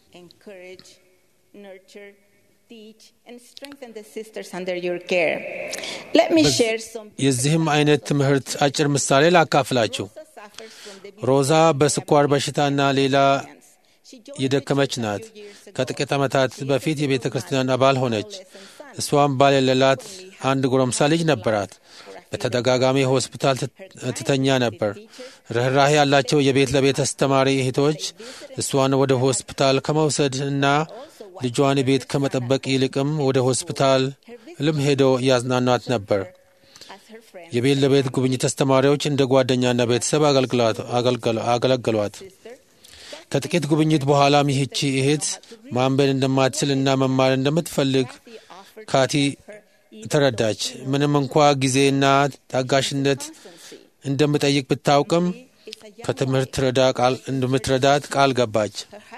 የዚህም አይነት ትምህርት አጭር ምሳሌ ላካፍላችሁ። ሮዛ በስኳር በሽታና ሌላ የደከመች ናት። ከጥቂት ዓመታት በፊት የቤተ ክርስቲያን አባል ሆነች። እሷም ባል የሌላት አንድ ጎረምሳ ልጅ ነበራት። በተደጋጋሚ ሆስፒታል ትተኛ ነበር። ርኅራሄ ያላቸው የቤት ለቤት አስተማሪ እህቶች እሷን ወደ ሆስፒታል ከመውሰድ እና ልጇን ቤት ከመጠበቅ ይልቅም ወደ ሆስፒታል ልም ሄደው ያዝናኗት ነበር። የቤት ለቤት ጉብኝት አስተማሪዎች እንደ ጓደኛና ቤተሰብ አገለገሏት። ከጥቂት ጉብኝት በኋላም ይህቺ እህት ማንበብ እንደማትችል እና መማር እንደምትፈልግ ካቲ ተረዳች። ምንም እንኳ ጊዜና ታጋሽነት እንደምጠይቅ ብታውቅም ከትምህርት እንደምትረዳት ቃል ገባች።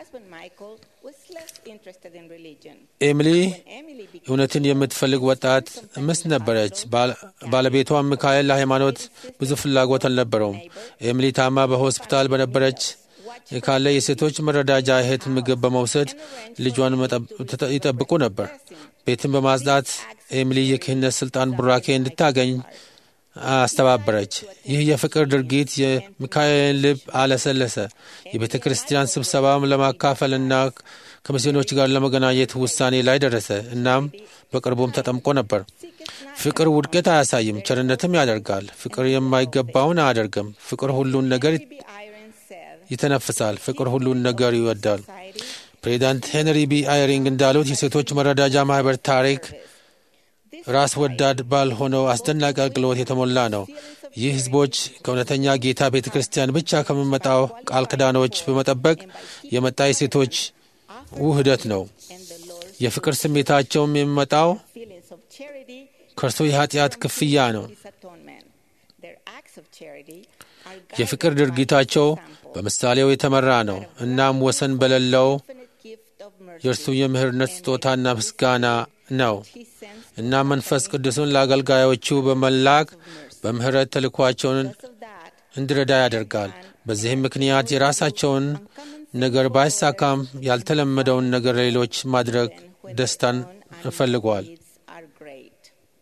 ኤሚሊ እውነትን የምትፈልግ ወጣት ምስት ነበረች። ባለቤቷ ሚካኤል ለሃይማኖት ብዙ ፍላጎት አልነበረውም። ኤሚሊ ታማ በሆስፒታል በነበረች ካለ የሴቶች መረዳጃ እህት ምግብ በመውሰድ ልጇን ይጠብቁ ነበር። ቤትን በማጽዳት ኤሚሊ የክህነት ስልጣን ቡራኬ እንድታገኝ አስተባበረች። ይህ የፍቅር ድርጊት የሚካኤልን ልብ አለሰለሰ። የቤተ ክርስቲያን ስብሰባም ለማካፈልና ከሚስዮኖች ጋር ለመገናኘት ውሳኔ ላይ ደረሰ። እናም በቅርቡም ተጠምቆ ነበር። ፍቅር ውድቀት አያሳይም፣ ቸርነትም ያደርጋል። ፍቅር የማይገባውን አያደርግም። ፍቅር ሁሉን ነገር ይተነፍሳል። ፍቅር ሁሉን ነገር ይወዳል። ፕሬዚዳንት ሄንሪ ቢ አይሪንግ እንዳሉት የሴቶች መረዳጃ ማህበር ታሪክ ራስ ወዳድ ባልሆነው አስደናቂ አገልግሎት የተሞላ ነው። ይህ ህዝቦች ከእውነተኛ ጌታ ቤተ ክርስቲያን ብቻ ከሚመጣው ቃል ኪዳኖች በመጠበቅ የመጣ የሴቶች ውህደት ነው። የፍቅር ስሜታቸውም የሚመጣው charity ከእርሱ የኃጢአት ክፍያ ነው። is atonement. Their acts of charity are የፍቅር guided by ድርጊታቸው example, በምሳሌው የተመራ ነው። እናም ወሰን በሌለው infinite gift of mercy. የእርሱ የምህርነት ስጦታና ምስጋና ነው He sends እና መንፈስ ቅዱስን ለአገልጋዮቹ በመላክ በምህረት ተልኳቸውን because of that እንዲረዳ ያደርጋል። በዚህም ምክንያት የራሳቸውን ነገር ባይሳካም ያልተለመደውን ነገር ለሌሎች ማድረግ when ደስታን their own እንፈልገዋል። needs are great.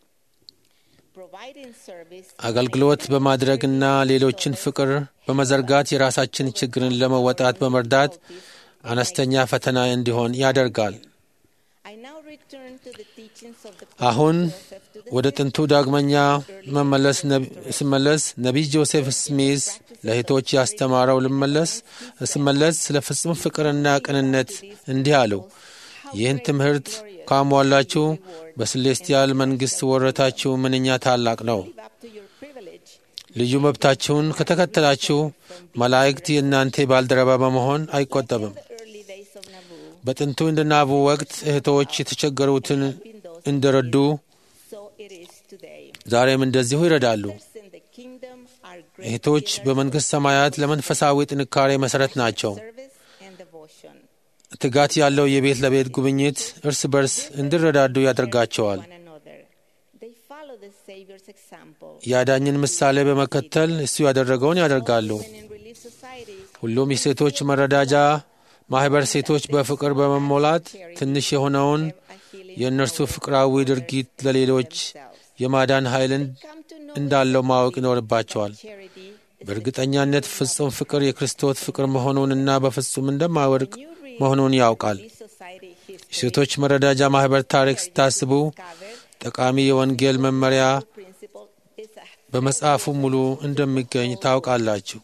Providing service አገልግሎት በማድረግና ሌሎችን ፍቅር በመዘርጋት የራሳችን ችግርን ለመወጣት በመርዳት አነስተኛ ፈተና እንዲሆን ያደርጋል። I now return to the teachings of the አሁን Prophet Joseph to the ወደ ጥንቱ ዳግመኛ መመለስ ነብ- ስመለስ ነቢይ ጆሴፍ ስሚዝ ለእህቶች ያስተማረው ልመለስ ስመለስ ስለ ፍጹም ፍቅርና ቅንነት እንዲህ አለው። ይህን ትምህርት ካሟላችሁ በስሌስቲያል መንግሥት ወረታችሁ ምንኛ ታላቅ ነው። live up to your privilege. ልዩ መብታችሁን ከተከተላችሁ መላእክት የእናንተ ባልደረባ በመሆን አይቆጠብም። The early days of Nauvoo, በጥንቱ እንደ ናቡ ወቅት እህቶች የተቸገሩትን እንደረዱ so it is today. ዛሬም እንደዚሁ ይረዳሉ። Others in the kingdom are great እህቶች በመንግሥት ሰማያት ለመንፈሳዊ ጥንካሬ መሠረት ናቸው። service and devotion. ትጋት ያለው የቤት ለቤት ጉብኝት እርስ በርስ እንዲረዳዱ ያደርጋቸዋል። One another. They follow the Savior's example. የአዳኝን ምሳሌ በመከተል እሱ ያደረገውን ያደርጋሉ። Women in relief societies ሁሉም የሴቶች መረዳጃ ማኅበር ሴቶች በፍቅር በመሞላት ትንሽ የሆነውን a healing የእነርሱ ፍቅራዊ ድርጊት ለሌሎች የማዳን ኃይልን come to know እንዳለው ማወቅ ይኖርባቸዋል። charity በእርግጠኛነት ፍጹም ፍቅር የክርስቶስ ፍቅር መሆኑንና በፍጹም እንደማይወድቅ መሆኑን ያውቃል። relief society history የሴቶች መረዳጃ ማኅበር ታሪክ ስታስቡ covered ጠቃሚ የወንጌል መመሪያ principle is a በመጽሐፉ ሙሉ እንደሚገኝ ታውቃላችሁ።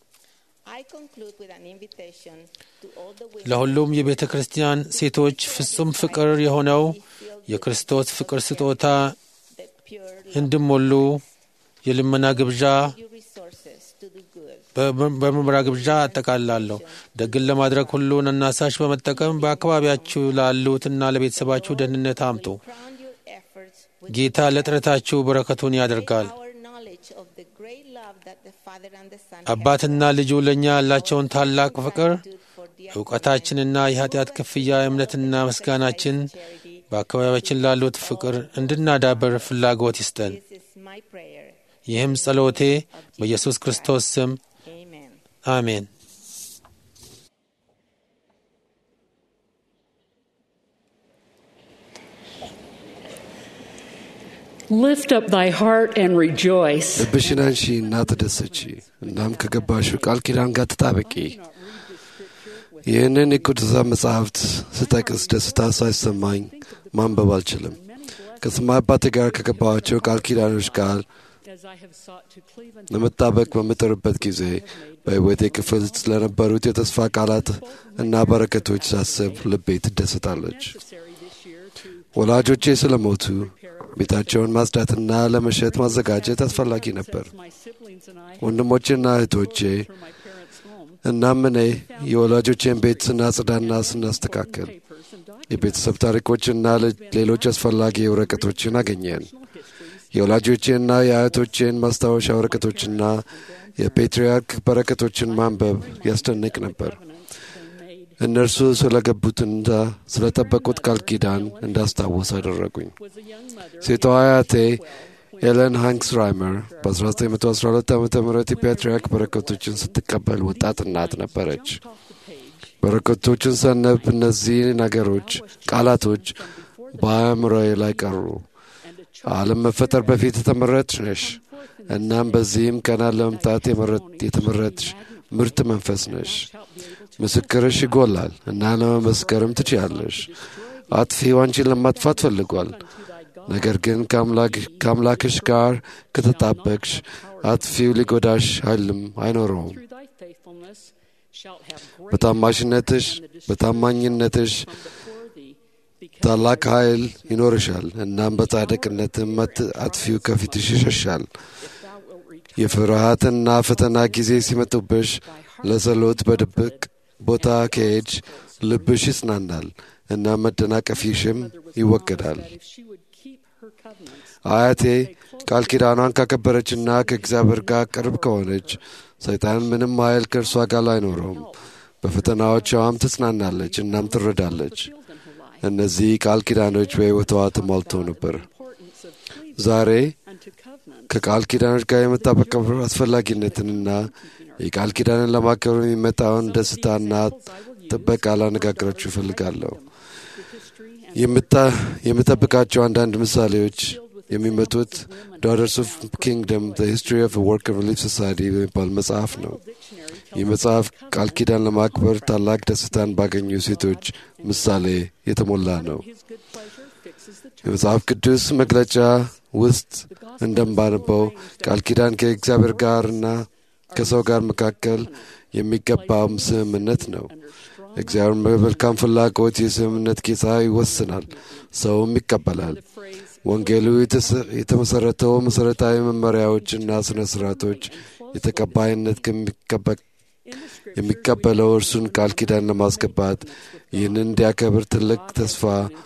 I conclude with an invitation to all the women ለሁሉም የቤተ ክርስቲያን ሴቶች ፍጹም ፍቅር የሆነው የክርስቶስ ፍቅር ስጦታ the pure እንዲሞሉ የልመና ግብዣ you resources to do good. በምርመራ ግብዣ አጠቃላለሁ። ደግን ለማድረግ ሁሉን አናሳሽ በመጠቀም በአካባቢያችሁ ላሉትና ለቤተሰባችሁ ደህንነት አምጡ። Crown your efforts with ጌታ ለጥረታችሁ በረከቱን ያደርጋል። our knowledge of the great love that the Father and the Son አባትና ልጁ ለእኛ ያላቸውን ታላቅ ፍቅር have for the እውቀታችንና የኃጢአት ክፍያ እምነትና ምስጋናችን charity. በአካባቢያችን ላሉት ፍቅር እንድናዳበር ፍላጎት ይስጠን። This is my prayer. ይህም ጸሎቴ በኢየሱስ ክርስቶስ ስም Amen. አሜን። Lift up thy heart and rejoice. ልብሽን አንሺ እና ተደሰቺ፣ እናም ከገባሽው ቃል ኪዳን ጋር ተጣበቂ። ይህንን የቅዱሳን መጻሕፍት ስጠቅስ ደስታ ሳይሰማኝ ማንበብ አልችልም። ከሰማይ አባቴ ጋር ከገባኋቸው ቃል ኪዳኖች ጋር As I have sought to cleave unto ለመጣበቅ በምጥርበት ጊዜ በሕይወቴ ክፍል ስለነበሩት የተስፋ ቃላት እና በረከቶች ሳስብ ልቤ ትደሰታለች። necessary this year to ወላጆቼ ስለሞቱ ቤታቸውን ማጽዳትና ለመሸጥ ማዘጋጀት አስፈላጊ ነበር። my siblings and I ወንድሞቼና እህቶቼ through my parents' home እናም እኔ የወላጆቼን ቤት ስናጽዳና ስናስተካከል papers and documents የቤተሰብ ታሪኮችና ለ- ሌሎች አስፈላጊ ወረቀቶችን አገኘን። histories የወላጆቼና የአያቶቼን ማስታወሻ ወረቀቶችና የፔትርያርክ በረከቶችን ማንበብ ያስደንቅ ነበር። covenants they made እነርሱ ስለገቡትና ስለጠበቁት ቃል ኪዳን እንዳስታውስ አደረጉኝ። was a young mother ሴቷ አያቴ ኤለን ሃንክስ ራይመር በ1912 ዓ ም የፔትርያርክ በረከቶችን ስትቀበል ወጣት እናት ነበረች። off the page በረከቶችን ሰነብ እነዚህ ነገሮች ቃላቶች በአእምሮዬ ላይ ቀሩ። and a ዓለም መፈጠር በፊት የተመረጥሽ ነሽ፣ እናም በዚህም ቀና ለመምጣት የመረጥ- የተመረጥሽ ምርጥ መንፈስ ነሽ። ምስክርሽ ይጎላል እና ለመመስከርም ትችያለሽ። አጥፊው አንቺን ለማጥፋት ፈልጓል። ነገር ግን ከአምላክ- ከአምላክሽ ጋር ከተጣበቅሽ አጥፊው ሊጎዳሽ ኃይልም አይኖረውም። through thy faithfulness shalt have great በታማሽነትሽ በታማኝነትሽ before thee because ታላቅ ኃይል ይኖርሻል። እናም በጻድቅነትም አት- አጥፊው ከፊትሽ ይሸሻል። thou wilt return የፍርሃትና ፈተና ጊዜ ሲመጡብሽ ለጸሎት በድብቅ ቦታ ከሄድሽ ልብሽ ይጽናናል እና መደናቀፊሽም ይወገዳል። that if she would keep her covenants. አያቴ ቃል ኪዳኗን ካከበረችና ከእግዚአብሔር ጋር ቅርብ ከሆነች ሰይጣን ምንም ኃይል ከእርሷ ጋር አይኖረውም። በፈተናዎቿም ትጽናናለች እናም ትረዳለች። Fulfilled in her life. እነዚህ ቃል ኪዳኖች በሕይወቷ ተሟልተው ነበር። Importance of cleaving ዛሬ unto covenants. ከቃል ኪዳኖች ጋር የመጣበቅ አስፈላጊነትንና የቃል ኪዳንን ለማክበር የሚመጣውን ደስታና ጥበቃ ላነጋግራችሁ እፈልጋለሁ። The history and የምታ- የምጠብቃቸው አንዳንድ ምሳሌዎች የሚመጡት ዳughters ኦፍ ኪንግደም ዘ ሂስትሪ ኦፍ ወርክ ሪሊፍ ሶሳይቲ በሚባል መጽሐፍ ነው። dictionary ይህ መጽሐፍ ቃል ኪዳን ለማክበር ታላቅ ደስታን ባገኙ ሴቶች ምሳሌ የተሞላ ነው። his good pleasure fixes the terms. የመጽሐፍ ቅዱስ መግለጫ ውስጥ እንደምባነበው ቃል ኪዳን ከእግዚአብሔር ጋርና ከሰው ጋር መካከል የሚገባው ስምምነት ነው። እግዚአብሔር በመልካም ፍላጎት የስምምነት ጌታ ይወስናል፣ ሰውም ይቀበላል። ወንጌሉ የተሰ- የተመሰረተው መሠረታዊ መመሪያዎችና ሥነ ሥርዓቶች የተቀባይነት ከሚቀበ- የሚቀበለው እርሱን ቃል ኪዳን ለማስገባት ይህንን እንዲያከብር ትልቅ ተስፋ፣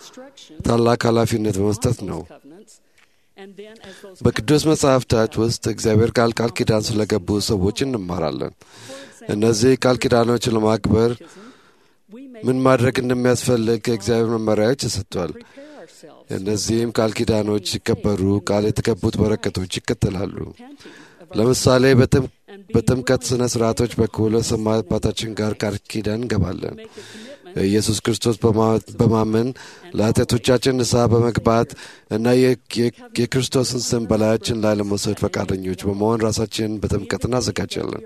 ታላቅ ኃላፊነት በመስጠት ነው። Covenants. And then as those በቅዱስ መጽሐፍታት ውስጥ እግዚአብሔር ቃል ቃል ኪዳን ስለገቡ ሰዎች እንማራለን። እነዚህ ቃል ኪዳኖችን ለማክበር we may ምን ማድረግ እንደሚያስፈልግ ከእግዚአብሔር መመሪያዎች ተሰጥቷል። prepare ourselves, እነዚህም ቃል ኪዳኖች ሲከበሩ ቃል የተገቡት በረከቶች ይከተላሉ። repenting of ለምሳሌ በጥም- በጥምቀት ሥነ ሥርዓቶች በኩል ከሰማይ አባታችን ጋር ቃል ኪዳን እንገባለን። make a commitment በኢየሱስ ክርስቶስ በማ- በማመን ለኃጢአቶቻችን ንስሐ በመግባት እና የ- የ- የክርስቶስን ስም በላያችን ላይ ለመውሰድ ፈቃደኞች በመሆን ራሳችንን በጥምቀት እናዘጋጃለን።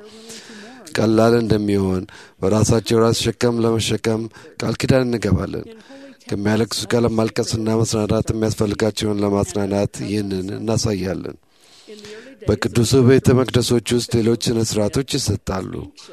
ቀላል እንደሚሆን በራሳቸው ራስ ሸከም ለመሸከም ቃል ኪዳን እንገባለን። ከሚያለቅሱ ጋር ለማልቀስና መጽናናት የሚያስፈልጋቸውን ለማጽናናት ይህንን እናሳያለን። በቅዱሱ ቤተ መቅደሶች ውስጥ ሌሎች ሥነ ሥርዓቶች ይሰጣሉ።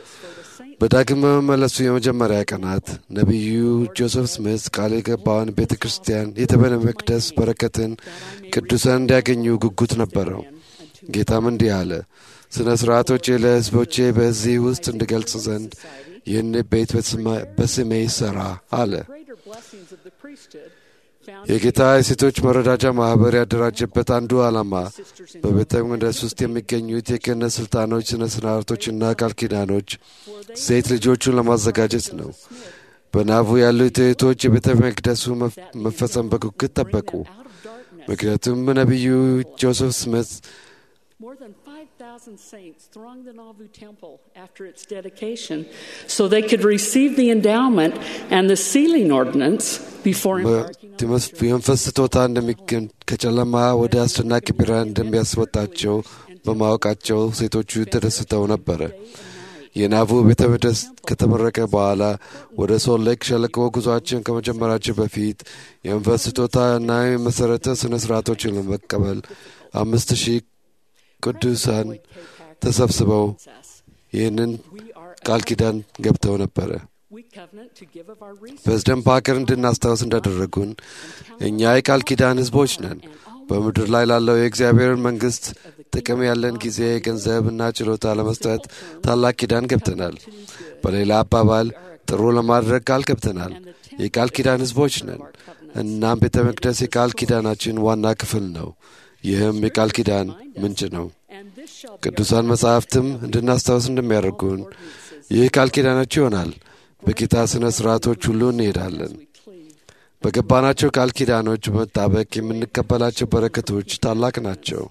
በዳግም በመመለሱ የመጀመሪያ ቀናት ነቢዩ ጆሴፍ ስሚዝ ቃል የገባውን ቤተ ክርስቲያን የቤተ መቅደስ በረከትን ቅዱሳን እንዲያገኙ ጉጉት ነበረው። ጌታም እንዲህ አለ፣ ሥነ ሥርዓቶቼ ለሕዝቦቼ በዚህ ውስጥ እንድገልጽ ዘንድ ይህን ቤት በስማ- በስሜ ይሠራ አለ። greater blessings of the priesthood found የጌታ የሴቶች መረዳጃ ማኅበር ያደራጀበት አንዱ ዓላማ በቤተ መቅደስ ውስጥ የሚገኙት የክህነት ሥልጣኖች፣ ሥነ ሥርዓቶችና ቃል ኪዳኖች ሴት ልጆቹን ለማዘጋጀት ነው። በናቡ ያሉት እህቶች የቤተ መቅደሱ መፍ- መፈጸም በጉጉት ጠበቁ። out of darkness. ምክንያቱም ነቢዩ ጆሴፍ ስሚት More than 5,000 saints thronged the Nauvoo temple after its dedication so they could receive the endowment and the sealing ordinance before embarking on በትምህርት የመንፈስ ስጦታ እንደሚገኝ ከጨለማ ወደ አስደናቂ ብርሃን እንደሚያስወጣቸው በማወቃቸው ሴቶቹ ተደስተው ነበረ። የናቡ ቤተ መቅደስ ከተመረቀ በኋላ ወደ ሶል ሌክ ሸለቆ ጉዟችን ከመጀመራቸው በፊት የመንፈስ ስጦታ እና የመሠረተ ሥነ ሥርዓቶችን ለመቀበል አምስት ሺህ ቅዱሳን ተሰብስበው ይህንን ቃል ኪዳን ገብተው ነበረ። we covenant to give of our resources ፕሬዝደንት ፓከር እንድናስታውስ እንዳደረጉን እኛ የቃል ኪዳን ሕዝቦች ነን። በምድር ላይ ላለው የእግዚአብሔር መንግሥት ጥቅም ያለን ጊዜ፣ ገንዘብና ችሎታ ለመስጠት ታላቅ ኪዳን ገብተናል። በሌላ አባባል ጥሩ ለማድረግ ቃል ገብተናል። የቃል ኪዳን ሕዝቦች ነን። እናም ቤተ መቅደስ የቃል ኪዳናችን ዋና ክፍል ነው። ይህም የቃል ኪዳን ምንጭ ነው። and this shall be ቅዱሳን መጻሕፍትም እንድናስታውስ እንደሚያደርጉን ይህ ቃል ኪዳናችሁ ይሆናል። በጌታ ሥነ ሥርዓቶች ሁሉ እንሄዳለን። በገባናቸው ቃል ኪዳኖች በመጣበቅ የምንቀበላቸው በረከቶች ታላቅ ናቸው።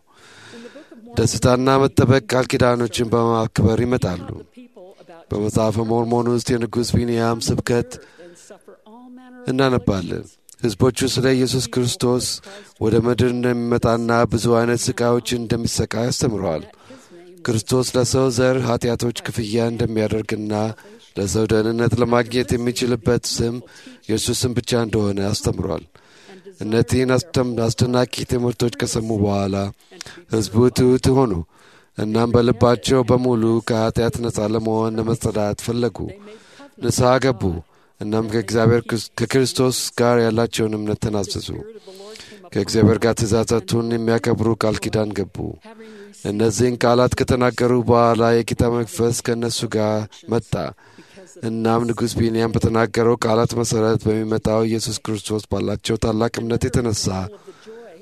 ደስታና መጠበቅ ቃል ኪዳኖችን በማክበር ይመጣሉ። people about በመጽሐፈ ሞርሞን ውስጥ የንጉሥ ቢንያም ስብከት and suffer all manner እናነባለን። ሕዝቦቹ ስለ ኢየሱስ ክርስቶስ ወደ ምድር እንደሚመጣና ብዙ አይነት ሥቃዮችን እንደሚሰቃይ አስተምረዋል። ክርስቶስ ለሰው ዘር ኃጢአቶች ክፍያ እንደሚያደርግና ለሰው ደህንነት ለማግኘት የሚችልበት ስም የእርሱ ስም ብቻ እንደሆነ አስተምሯል። እነዚህን አስደም- አስደናቂ ትምህርቶች ከሰሙ በኋላ ሕዝቡ ትሑት ሆኑ። እናም በልባቸው በሙሉ ከኃጢአት ነፃ ለመሆን ለመጸዳት ፈለጉ። ንስሐ ገቡ። እናም ከእግዚአብሔር ክርስ- ከክርስቶስ ጋር ያላቸውን እምነት ተናዘዙ። ከእግዚአብሔር ጋር ትእዛዛቱን የሚያከብሩ ቃል ኪዳን ገቡ። እነዚህን ቃላት ከተናገሩ በኋላ የጌታ መንፈስ ከእነሱ ጋር መጣ። እናም ንጉሥ ቢንያም በተናገረው ቃላት መሠረት በሚመጣው ኢየሱስ ክርስቶስ ባላቸው ታላቅ እምነት የተነሳ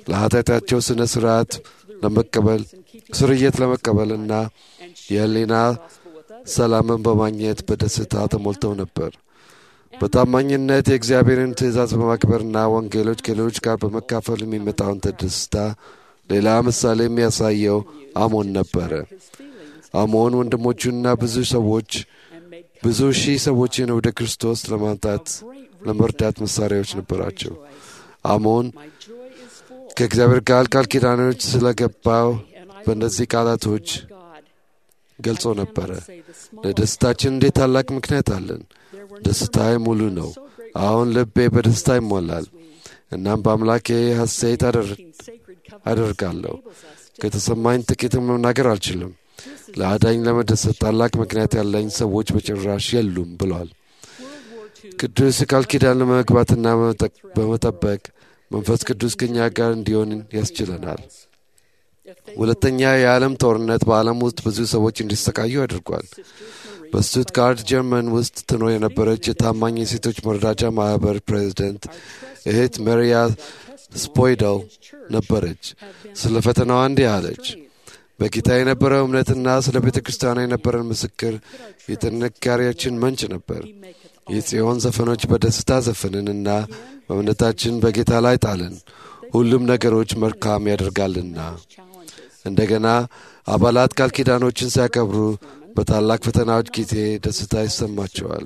ለኃጢአታቸው ስነ ስርዓት ለመቀበል ስርየት ለመቀበልና የህሊና ሰላምን በማግኘት በደስታ ተሞልተው ነበር። በታማኝነት የእግዚአብሔርን ትእዛዝ በማክበርና ወንጌሎች ከሌሎች ጋር በመካፈል የሚመጣውን ደስታ ሌላ ምሳሌ የሚያሳየው አሞን ነበረ። አሞን ወንድሞቹና ብዙ ሰዎች ብዙ ሺህ ሰዎችን ወደ ክርስቶስ ለማምጣት ለመርዳት መሳሪያዎች ነበራቸው። አሞን ከእግዚአብሔር ጋር ቃል ኪዳኖች ስለገባው በእነዚህ ቃላቶች ገልጾ ነበረ። ለደስታችን እንዴት ታላቅ ምክንያት አለን። ደስታዬ ሙሉ ነው። አሁን ልቤ በደስታ ይሞላል። እናም በአምላኬ ሐሴት አደርጋለሁ። ከተሰማኝ ጥቂትም መናገር አልችልም። ለአዳኝ ለመደሰት ታላቅ ምክንያት ያለኝ ሰዎች በጭራሽ የሉም ብሏል። ቅዱስ ቃል ኪዳን ለመግባትና በመጠበቅ መንፈስ ቅዱስ ከኛ ጋር እንዲሆን ያስችለናል። ሁለተኛ የዓለም ጦርነት በዓለም ውስጥ ብዙ ሰዎች እንዲሰቃዩ አድርጓል። በስቱትጋርት ጀርመን ውስጥ ትኖር የነበረች የታማኝ የሴቶች መረዳጃ ማኅበር ፕሬዚደንት እህት መሪያ ስፖይደል ነበረች። ስለ ፈተናዋ እንዲህ አለች። በጌታ የነበረው እምነትና ስለ ቤተ ክርስቲያኗ የነበረን ምስክር የጥንካሬያችን ምንጭ ነበር። የጽዮን ዘፈኖች በደስታ ዘፈንንና በእምነታችን በጌታ ላይ ጣልን። ሁሉም ነገሮች መልካም ያደርጋልና። እንደገና አባላት ቃል ኪዳኖችን ሲያከብሩ በታላቅ ፈተናዎች ጊዜ ደስታ ይሰማቸዋል።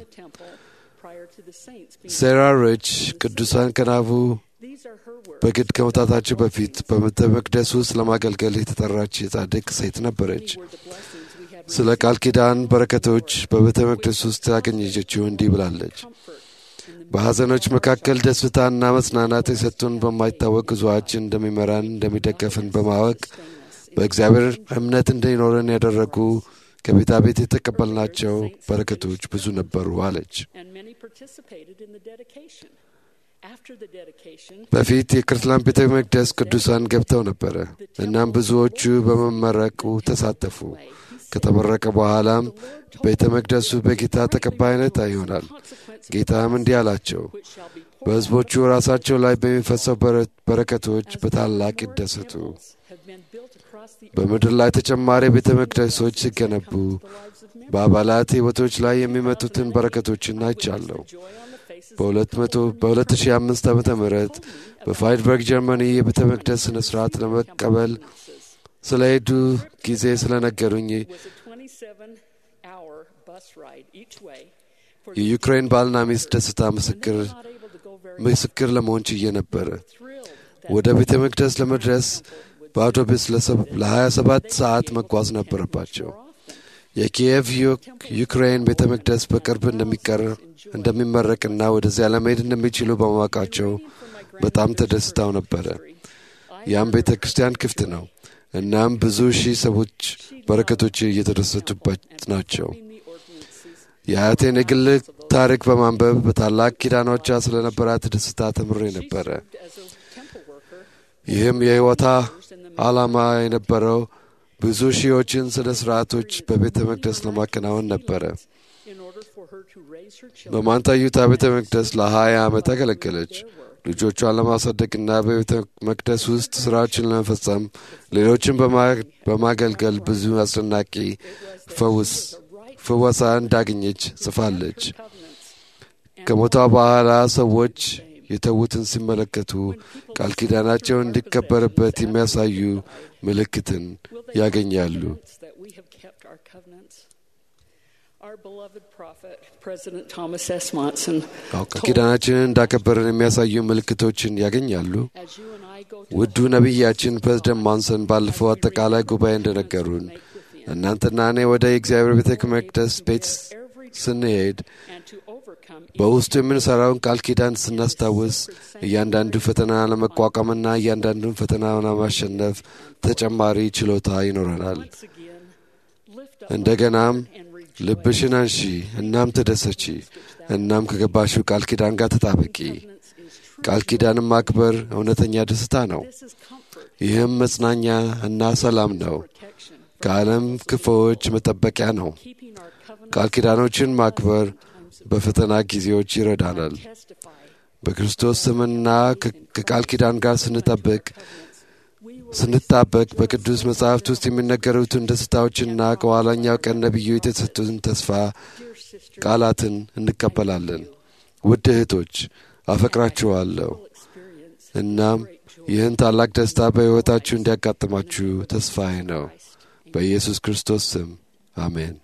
ሴራ ሪች ቅዱሳን ከናቡ በግድ ከመውጣታቸው በፊት በቤተ መቅደስ ውስጥ ለማገልገል የተጠራች የጻድቅ ሴት ነበረች። ስለ ቃል ኪዳን በረከቶች በቤተ መቅደስ ውስጥ ያገኘችው እንዲህ ብላለች። በሐዘኖች መካከል ደስታና መጽናናት የሰጡን በማይታወቅ ጉዞአችን እንደሚመራን እንደሚደገፍን በማወቅ በእግዚአብሔር እምነት እንዲኖረን ያደረጉ ከቤታ ቤት የተቀበልናቸው በረከቶች ብዙ ነበሩ አለች። በፊት የክርስቲያን ቤተ መቅደስ ቅዱሳን ገብተው ነበረ። እናም ብዙዎቹ በመመረቁ ተሳተፉ። ከተመረቀ በኋላም ቤተ መቅደሱ በጌታ ተቀባይነት ይሆናል። ጌታም እንዲህ አላቸው፣ በሕዝቦቹ ራሳቸው ላይ በሚፈሰው በረከቶች በታላቅ ይደሰቱ። በምድር ላይ ተጨማሪ ቤተ መቅደሶች ሲገነቡ በአባላት ሕይወቶች ላይ የሚመጡትን በረከቶችን አይቻለሁ። በ2005 ዓ ም በፋይድበርግ ጀርመኒ የቤተ መቅደስ ሥነ ሥርዓት ለመቀበል ስለሄዱ ጊዜ ስለነገሩኝ የዩክሬን ባልና ሚስት ደስታ ምስክር ምስክር ለመሆን ችዬ ነበረ። ወደ ቤተ መቅደስ ለመድረስ በአውቶቡስ ለ27 ሰዓት መጓዝ ነበረባቸው። የኪየቭ ዩክሬን ቤተ መቅደስ በቅርብ እንደሚመረቅና ወደዚያ ለመሄድ እንደሚችሉ በማወቃቸው በጣም ተደስተው ነበረ። ያም ቤተ ክርስቲያን ክፍት ነው። እናም ብዙ ሺህ ሰዎች በረከቶች እየተደሰቱበት ናቸው። የአያቴን የግል ታሪክ በማንበብ በታላቅ ኪዳኖቿ ስለነበራት ደስታ ተምሬ ነበረ። ይህም የሕይወታ ዓላማ የነበረው ብዙ ሺዎችን ስለ ሥርዓቶች በቤተ መቅደስ ለማከናወን ነበረ። በማንታዩታ ቤተ መቅደስ ለሀያ ዓመት አገለገለች። ልጆቿን ለማሳደግና በቤተ መቅደስ ውስጥ ሥራዎችን ለመፈጸም ሌሎችን በማገልገል ብዙ አስደናቂ ፈውስ ፍወሳ እንዳገኘች ጽፋለች። ከሞቷ በኋላ ሰዎች የተዉትን ሲመለከቱ ቃል ኪዳናቸው እንዲከበርበት የሚያሳዩ ምልክትን ያገኛሉ። ቃል ኪዳናችንን እንዳከበርን የሚያሳዩ ምልክቶችን ያገኛሉ። ውዱ ነቢያችን ፕሬዝደንት ማንሰን ባለፈው አጠቃላይ ጉባኤ እንደነገሩን እናንተና እኔ ወደ የእግዚአብሔር ቤተ መቅደስ ቤት ስንሄድ በውስጡ የምንሠራውን ቃል ኪዳን ስናስታውስ እያንዳንዱ ፈተና ለመቋቋምና እያንዳንዱን ፈተና ለማሸነፍ ተጨማሪ ችሎታ ይኖረናል። እንደገናም ልብሽን አንሺ፣ እናም ተደሰቺ፣ እናም ከገባሽው ቃል ኪዳን ጋር ተጣበቂ። ቃል ኪዳንም ማክበር እውነተኛ ደስታ ነው። ይህም መጽናኛ እና ሰላም ነው። ከዓለም ክፉዎች መጠበቂያ ነው። ቃል ኪዳኖችን ማክበር በፈተና ጊዜዎች ይረዳናል። በክርስቶስ ስምና ከቃል ኪዳን ጋር ስንጠብቅ ስንጣበቅ በቅዱስ መጽሐፍት ውስጥ የሚነገሩትን ደስታዎችና ከኋላኛው ቀን ነቢዩ የተሰጡትን ተስፋ ቃላትን እንቀበላለን። ውድ እህቶች አፈቅራችኋለሁ። እናም ይህን ታላቅ ደስታ በሕይወታችሁ እንዲያጋጥማችሁ ተስፋዬ ነው። በኢየሱስ ክርስቶስ ስም አሜን።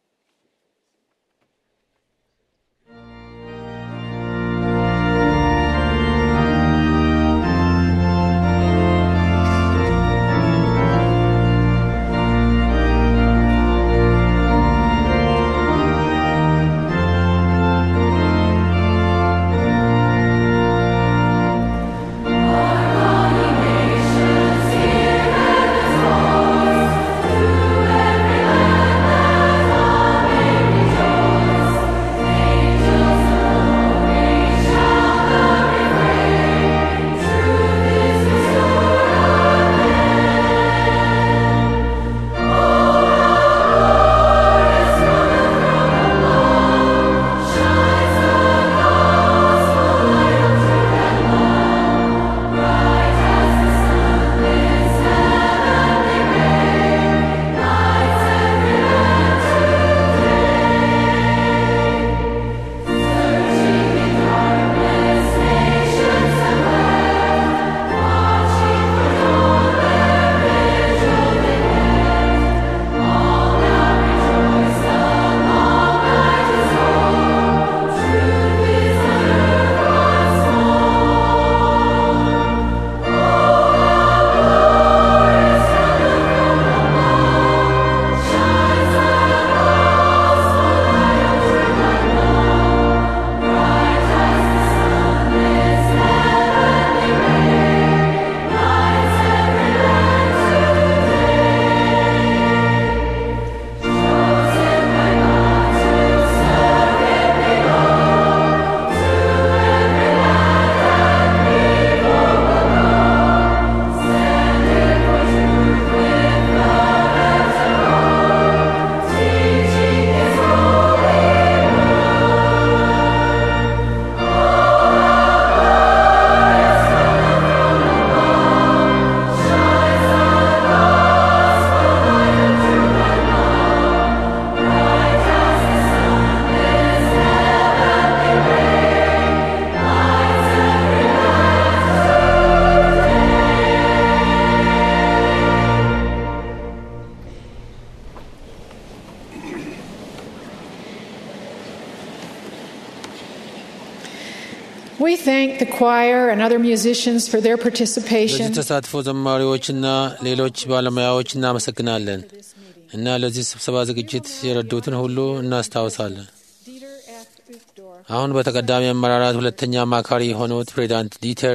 We thank the choir and other musicians for their ለዚህ participation. ተሳትፎ ዘማሪዎችና ሌሎች ባለሙያዎች እናመሰግናለን እና ለዚህ ስብሰባ ዝግጅት የረዱትን ሁሉ እናስታውሳለን። Dieter F. Uchtdorf, አሁን በተቀዳሚ አመራራት ሁለተኛ አማካሪ የሆኑት ፕሬዚዳንት ዲተር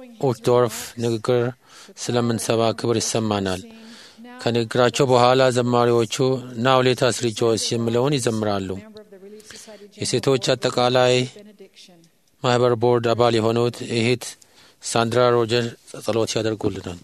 ኡትዶርፍ ንግግር ስለምንሰባ ክብር ይሰማናል። ከንግግራቸው በኋላ ዘማሪዎቹ ናው ሌት አስ ሪጆይስ የሚለውን ይዘምራሉ። member of the Relief Society የሴቶች አጠቃላይ benediction. ማህበር ቦርድ አባል የሆኑት እህት ሳንድራ ሮጀር ጸሎት ያደርጉልናል።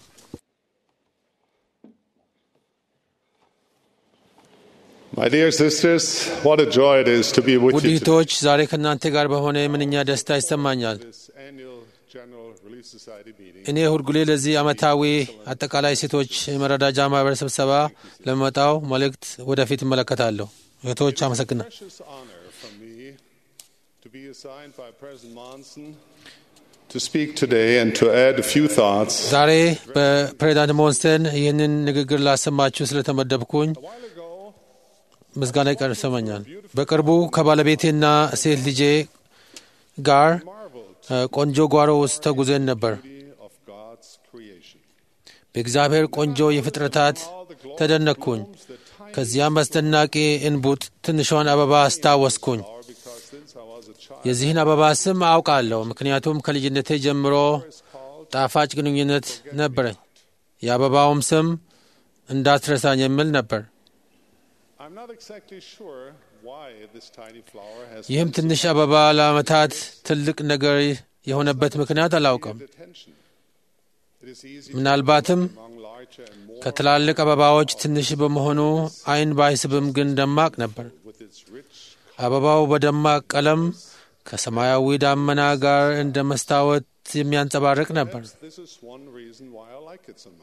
My dear sisters, what a joy it is to be with ውድ you today. እህቶች ዛሬ ከእናንተ ጋር በሆነ ምንኛ ደስታ ይሰማኛል። This annual General Relief Society meeting. እኔ ሁልጊዜ ለዚህ ዓመታዊ አጠቃላይ ሴቶች መረዳጃ ማህበር ስብሰባ ለመጣው መልእክት ወደፊት እመለከታለሁ። እህቶች አመሰግናል። Precious honor for me to be assigned by President Monson to speak today and to add a few thoughts. ዛሬ በፕሬዚዳንት ሞንስተን ይህንን ንግግር ላሰማችሁ ስለተመደብኩኝ A while ago, ምስጋና ይቀር ይሰማኛል። በቅርቡ ከባለቤቴና ሴት ልጄ ጋር marveled እ፣ ቆንጆ ጓሮ ውስጥ ተጉዘን ነበር። the beauty of God's creation. በእግዚአብሔር ቆንጆ የፍጥረታት ተደነቅኩኝ። ከዚያም አስደናቂ እንቡጥ ትንሿን አበባ አስታወስኩኝ። Or because since I was a child, የዚህን አበባ ስም አውቃለሁ፣ ምክንያቱም ከልጅነቴ ጀምሮ ጣፋጭ ግንኙነት ነበረኝ። የአበባውም ስም እንዳትረሳኝ የሚል ነበር። I'm not exactly sure why this tiny flower has ይህም been ትንሽ አበባ ለዓመታት ትልቅ ነገር የሆነበት ምክንያት አላውቅም። so attention. It is easy ምናልባትም among larger and more ከትላልቅ አበባዎች ትንሽ በመሆኑ ዓይን ባይስብም ግን ደማቅ ነበር። with its rich አበባው በደማቅ ቀለም ከሰማያዊ ዳመና ጋር እንደ መስታወት የሚያንጸባርቅ ነበር። This is one reason why I like it so much.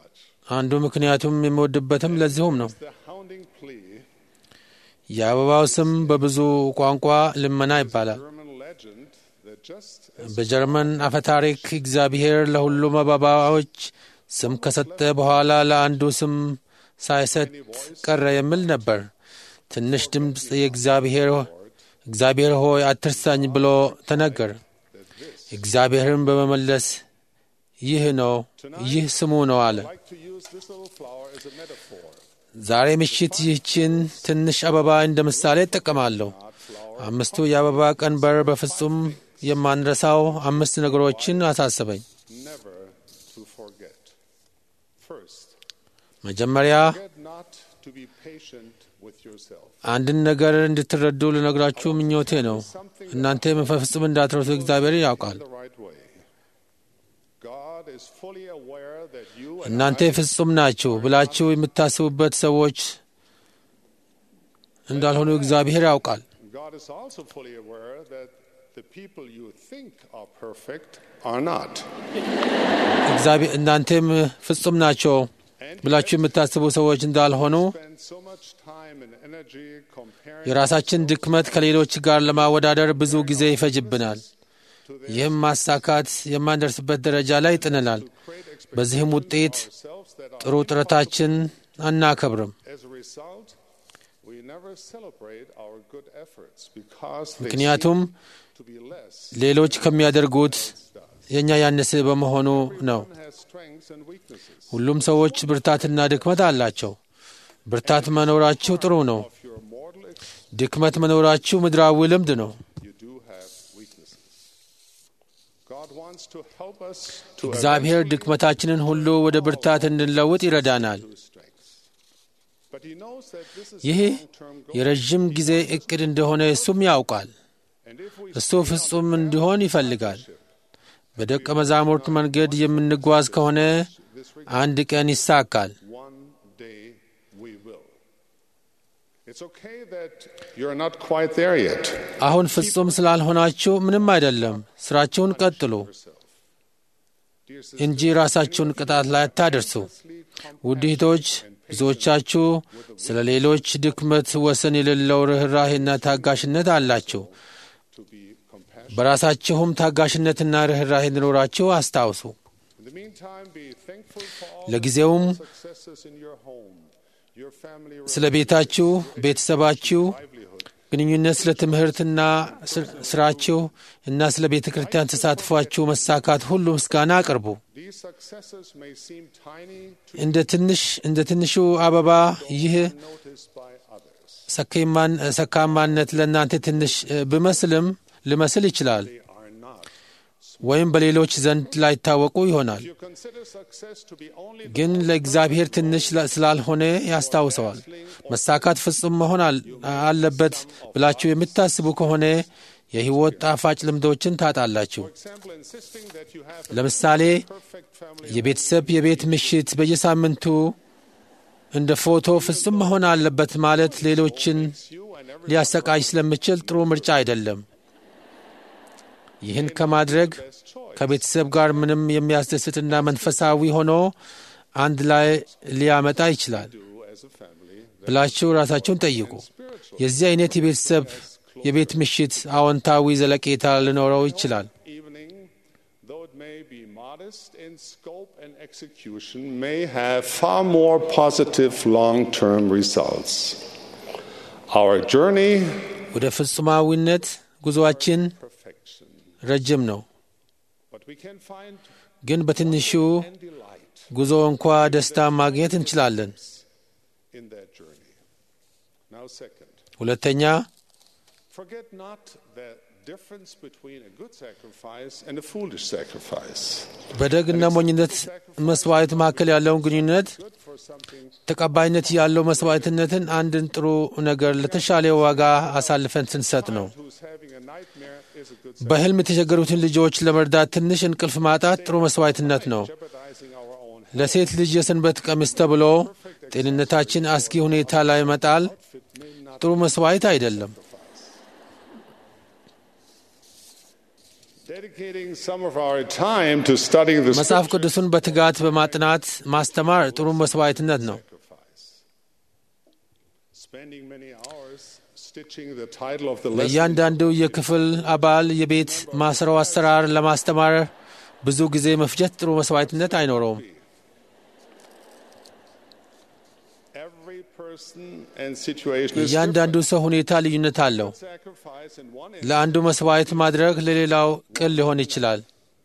አንዱ ምክንያቱም የሚወድበትም ለዚሁም ነው። The hounding plea, የአበባው ስም በብዙ ቋንቋ ልመና ይባላል። German legend that just as በጀርመን አፈታሪክ እግዚአብሔር ለሁሉም አበባዎች ስም ከሰጠ በኋላ ለአንዱ ስም ሳይሰጥ ቀረ የሚል ነበር። ትንሽ ድምፅ የእግዚአብሔር እግዚአብሔር ሆይ አትርሳኝ ብሎ ተነገር። እግዚአብሔርን በመመለስ ይህ ነው ይህ ስሙ ነው አለ። like to use this little flower as a metaphor. ዛሬ ምሽት ይህችን ትንሽ አበባ እንደ ምሳሌ እጠቀማለሁ። አምስቱ የአበባ ቀንበር በፍጹም የማንረሳው አምስት ነገሮችን አሳሰበኝ። Never to forget. First, መጀመሪያ get not to be patient with yourself. አንድን ነገር እንድትረዱ ልነግራችሁ ምኞቴ ነው። እናንተ በፍጹም እንዳትረሱ እግዚአብሔር ያውቃል። The right way. God is fully aware that you and እናንተ I ፍጹም ናችሁ ብላችሁ የምታስቡበት ሰዎች እንዳልሆኑ እግዚአብሔር ያውቃል። God is also fully aware that the people you think are perfect are not. እግዚአብሔር እናንተም ፍጹም ናቸው ብላችሁ የምታስቡ ሰዎች እንዳልሆኑ Spend so much time and energy comparing የራሳችን ድክመት ከሌሎች ጋር ለማወዳደር ብዙ ጊዜ ይፈጅብናል። ይህም ማሳካት የማንደርስበት ደረጃ ላይ ይጥንናል። በዚህም ውጤት ourselves that are ጥሩ ጥረታችን አናከብርም። as a result we never celebrate our good efforts because they ምክንያቱም seem to be less. ሌሎች ከሚያደርጉት የእኛ ያነሰ በመሆኑ ነው። Everyone has strengths and weaknesses. ሁሉም ሰዎች ብርታትና ድክመት አላቸው። ብርታት መኖራችሁ ጥሩ ነው። Of your mortal ex- ድክመት መኖራችሁ ምድራዊ ልምድ ነው። you do have weaknesses. God wants to help us to እግዚአብሔር eventually ድክመታችንን ሁሉ ወደ ብርታት እንድንለውጥ ይረዳናል። do strength. But he knows that this is ይህ a long-term goal. የረዥም ጊዜ እቅድ እንደሆነ እሱም ያውቃል። And if we እሱ ፍጹም እንዲሆን ይፈልጋል። በደቀ መዛሙርት መንገድ የምንጓዝ ከሆነ አንድ ቀን ይሳካል። one day we will. It's okay that you're not quite there yet. አሁን ፍጹም ስላልሆናችሁ ምንም አይደለም። ስራችሁን ቀጥሉ Dear sisters, እንጂ ራሳችሁን ቅጣት ላይ አታደርሱ። ውድ እህቶች፣ ብዙዎቻችሁ ስለ ሌሎች ድክመት ወሰን የሌለው ርኅራሄና ታጋሽነት አላችሁ። to be compassionate. በራሳችሁም ታጋሽነትና ርኅራሄ እንዲኖራችሁ አስታውሱ። In the meantime, be thankful for all ለጊዜውም the successes in your home, your family ስለ ቤታችሁ፣ ቤተሰባችሁ livelihood. ግንኙነት፣ ስለ ትምህርትና ስር- ስራችሁ እና ስለ ቤተ ክርስቲያን ተሳትፏችሁ መሳካት ሁሉ ምስጋና አቅርቡ። These successes may seem tiny to እንደ ትንሽ እንደ ትንሹ አበባ ይህ noticed by others. ሰካማን ሰካማነት ለእናንተ ትንሽ እ፣ ብመስልም ልመስል ይችላል They are not. ወይም በሌሎች ዘንድ ላይታወቁ ይሆናል። If you consider success to be only the ግን ለእግዚአብሔር ትንሽ ላ- ስላልሆነ ያስታውሰዋል። መሳካት ፍጹም መሆን አል- አለበት ብላችሁ የምታስቡ ከሆነ የሕይወት ጣፋጭ ልምዶችን ታጣላችሁ። example, insisting that you have a ለምሳሌ perfect family የቤተሰብ የቤት ምሽት በየሳምንቱ እንደ ፎቶ ፍጹም መሆን አለበት ማለት ሌሎችን you and every ሊያሰቃይ ስለሚችል ጥሩ ምርጫ አይደለም። ይህን ከማድረግ ከቤተሰብ ጋር ምንም የሚያስደስትና መንፈሳዊ ሆኖ አንድ ላይ ሊያመጣ ይችላል do as a family ብላችሁ ራሳችሁን ጠይቁ። የዚህ አይነት የቤተሰብ የቤት ምሽት አዎንታዊ ዘለቄታ ሊኖረው ይችላል። evening, though it may be modest in scope and execution, may have far more positive long term results. Our journey, ወደ ፍጹማዊነት ጉዞአችን perfection. ረጅም ነው፣ But we can find ግን በትንሹ and delight ጉዞ እንኳ ደስታ ማግኘት እንችላለን። in that journey. Now, second, ሁለተኛ forget not the difference between a good sacrifice and a foolish sacrifice. በደግና ሞኝነት መስዋዕት መካከል ያለውን ግንኙነት Good for something ተቀባይነት ያለው መስዋዕትነትን አንድን ጥሩ ነገር ለተሻለ ዋጋ አሳልፈን ስንሰጥ ነው። who's having a nightmare is a good በሕልም የተቸገሩትን ልጆች ለመርዳት ትንሽ እንቅልፍ ማጣት ጥሩ መስዋዕትነት ነው። jeopardizing our own ለሴት ልጅ የሰንበት ቀሚስ ተብሎ ጤንነታችን አስጊ ሁኔታ ላይ መጣል ጥሩ መስዋዕት አይደለም። Dedicating some of our time to studying the መጽሐፍ scriptures ቅዱሱን በትጋት በማጥናት ማስተማር ጥሩ መስዋዕትነት ነው። sacrifice. Spending many hours stitching the title of the lesson ለእያንዳንዱ የክፍል አባል የቤት ማስረው አሰራር ለማስተማር ብዙ ጊዜ መፍጀት ጥሩ መስዋዕትነት አይኖረውም። every person and situation is እያንዳንዱ ሰው ሁኔታ ልዩነት አለው። different. sacrifice in one ለአንዱ መስዋዕት ማድረግ ለሌላው ቅል ሊሆን ይችላል።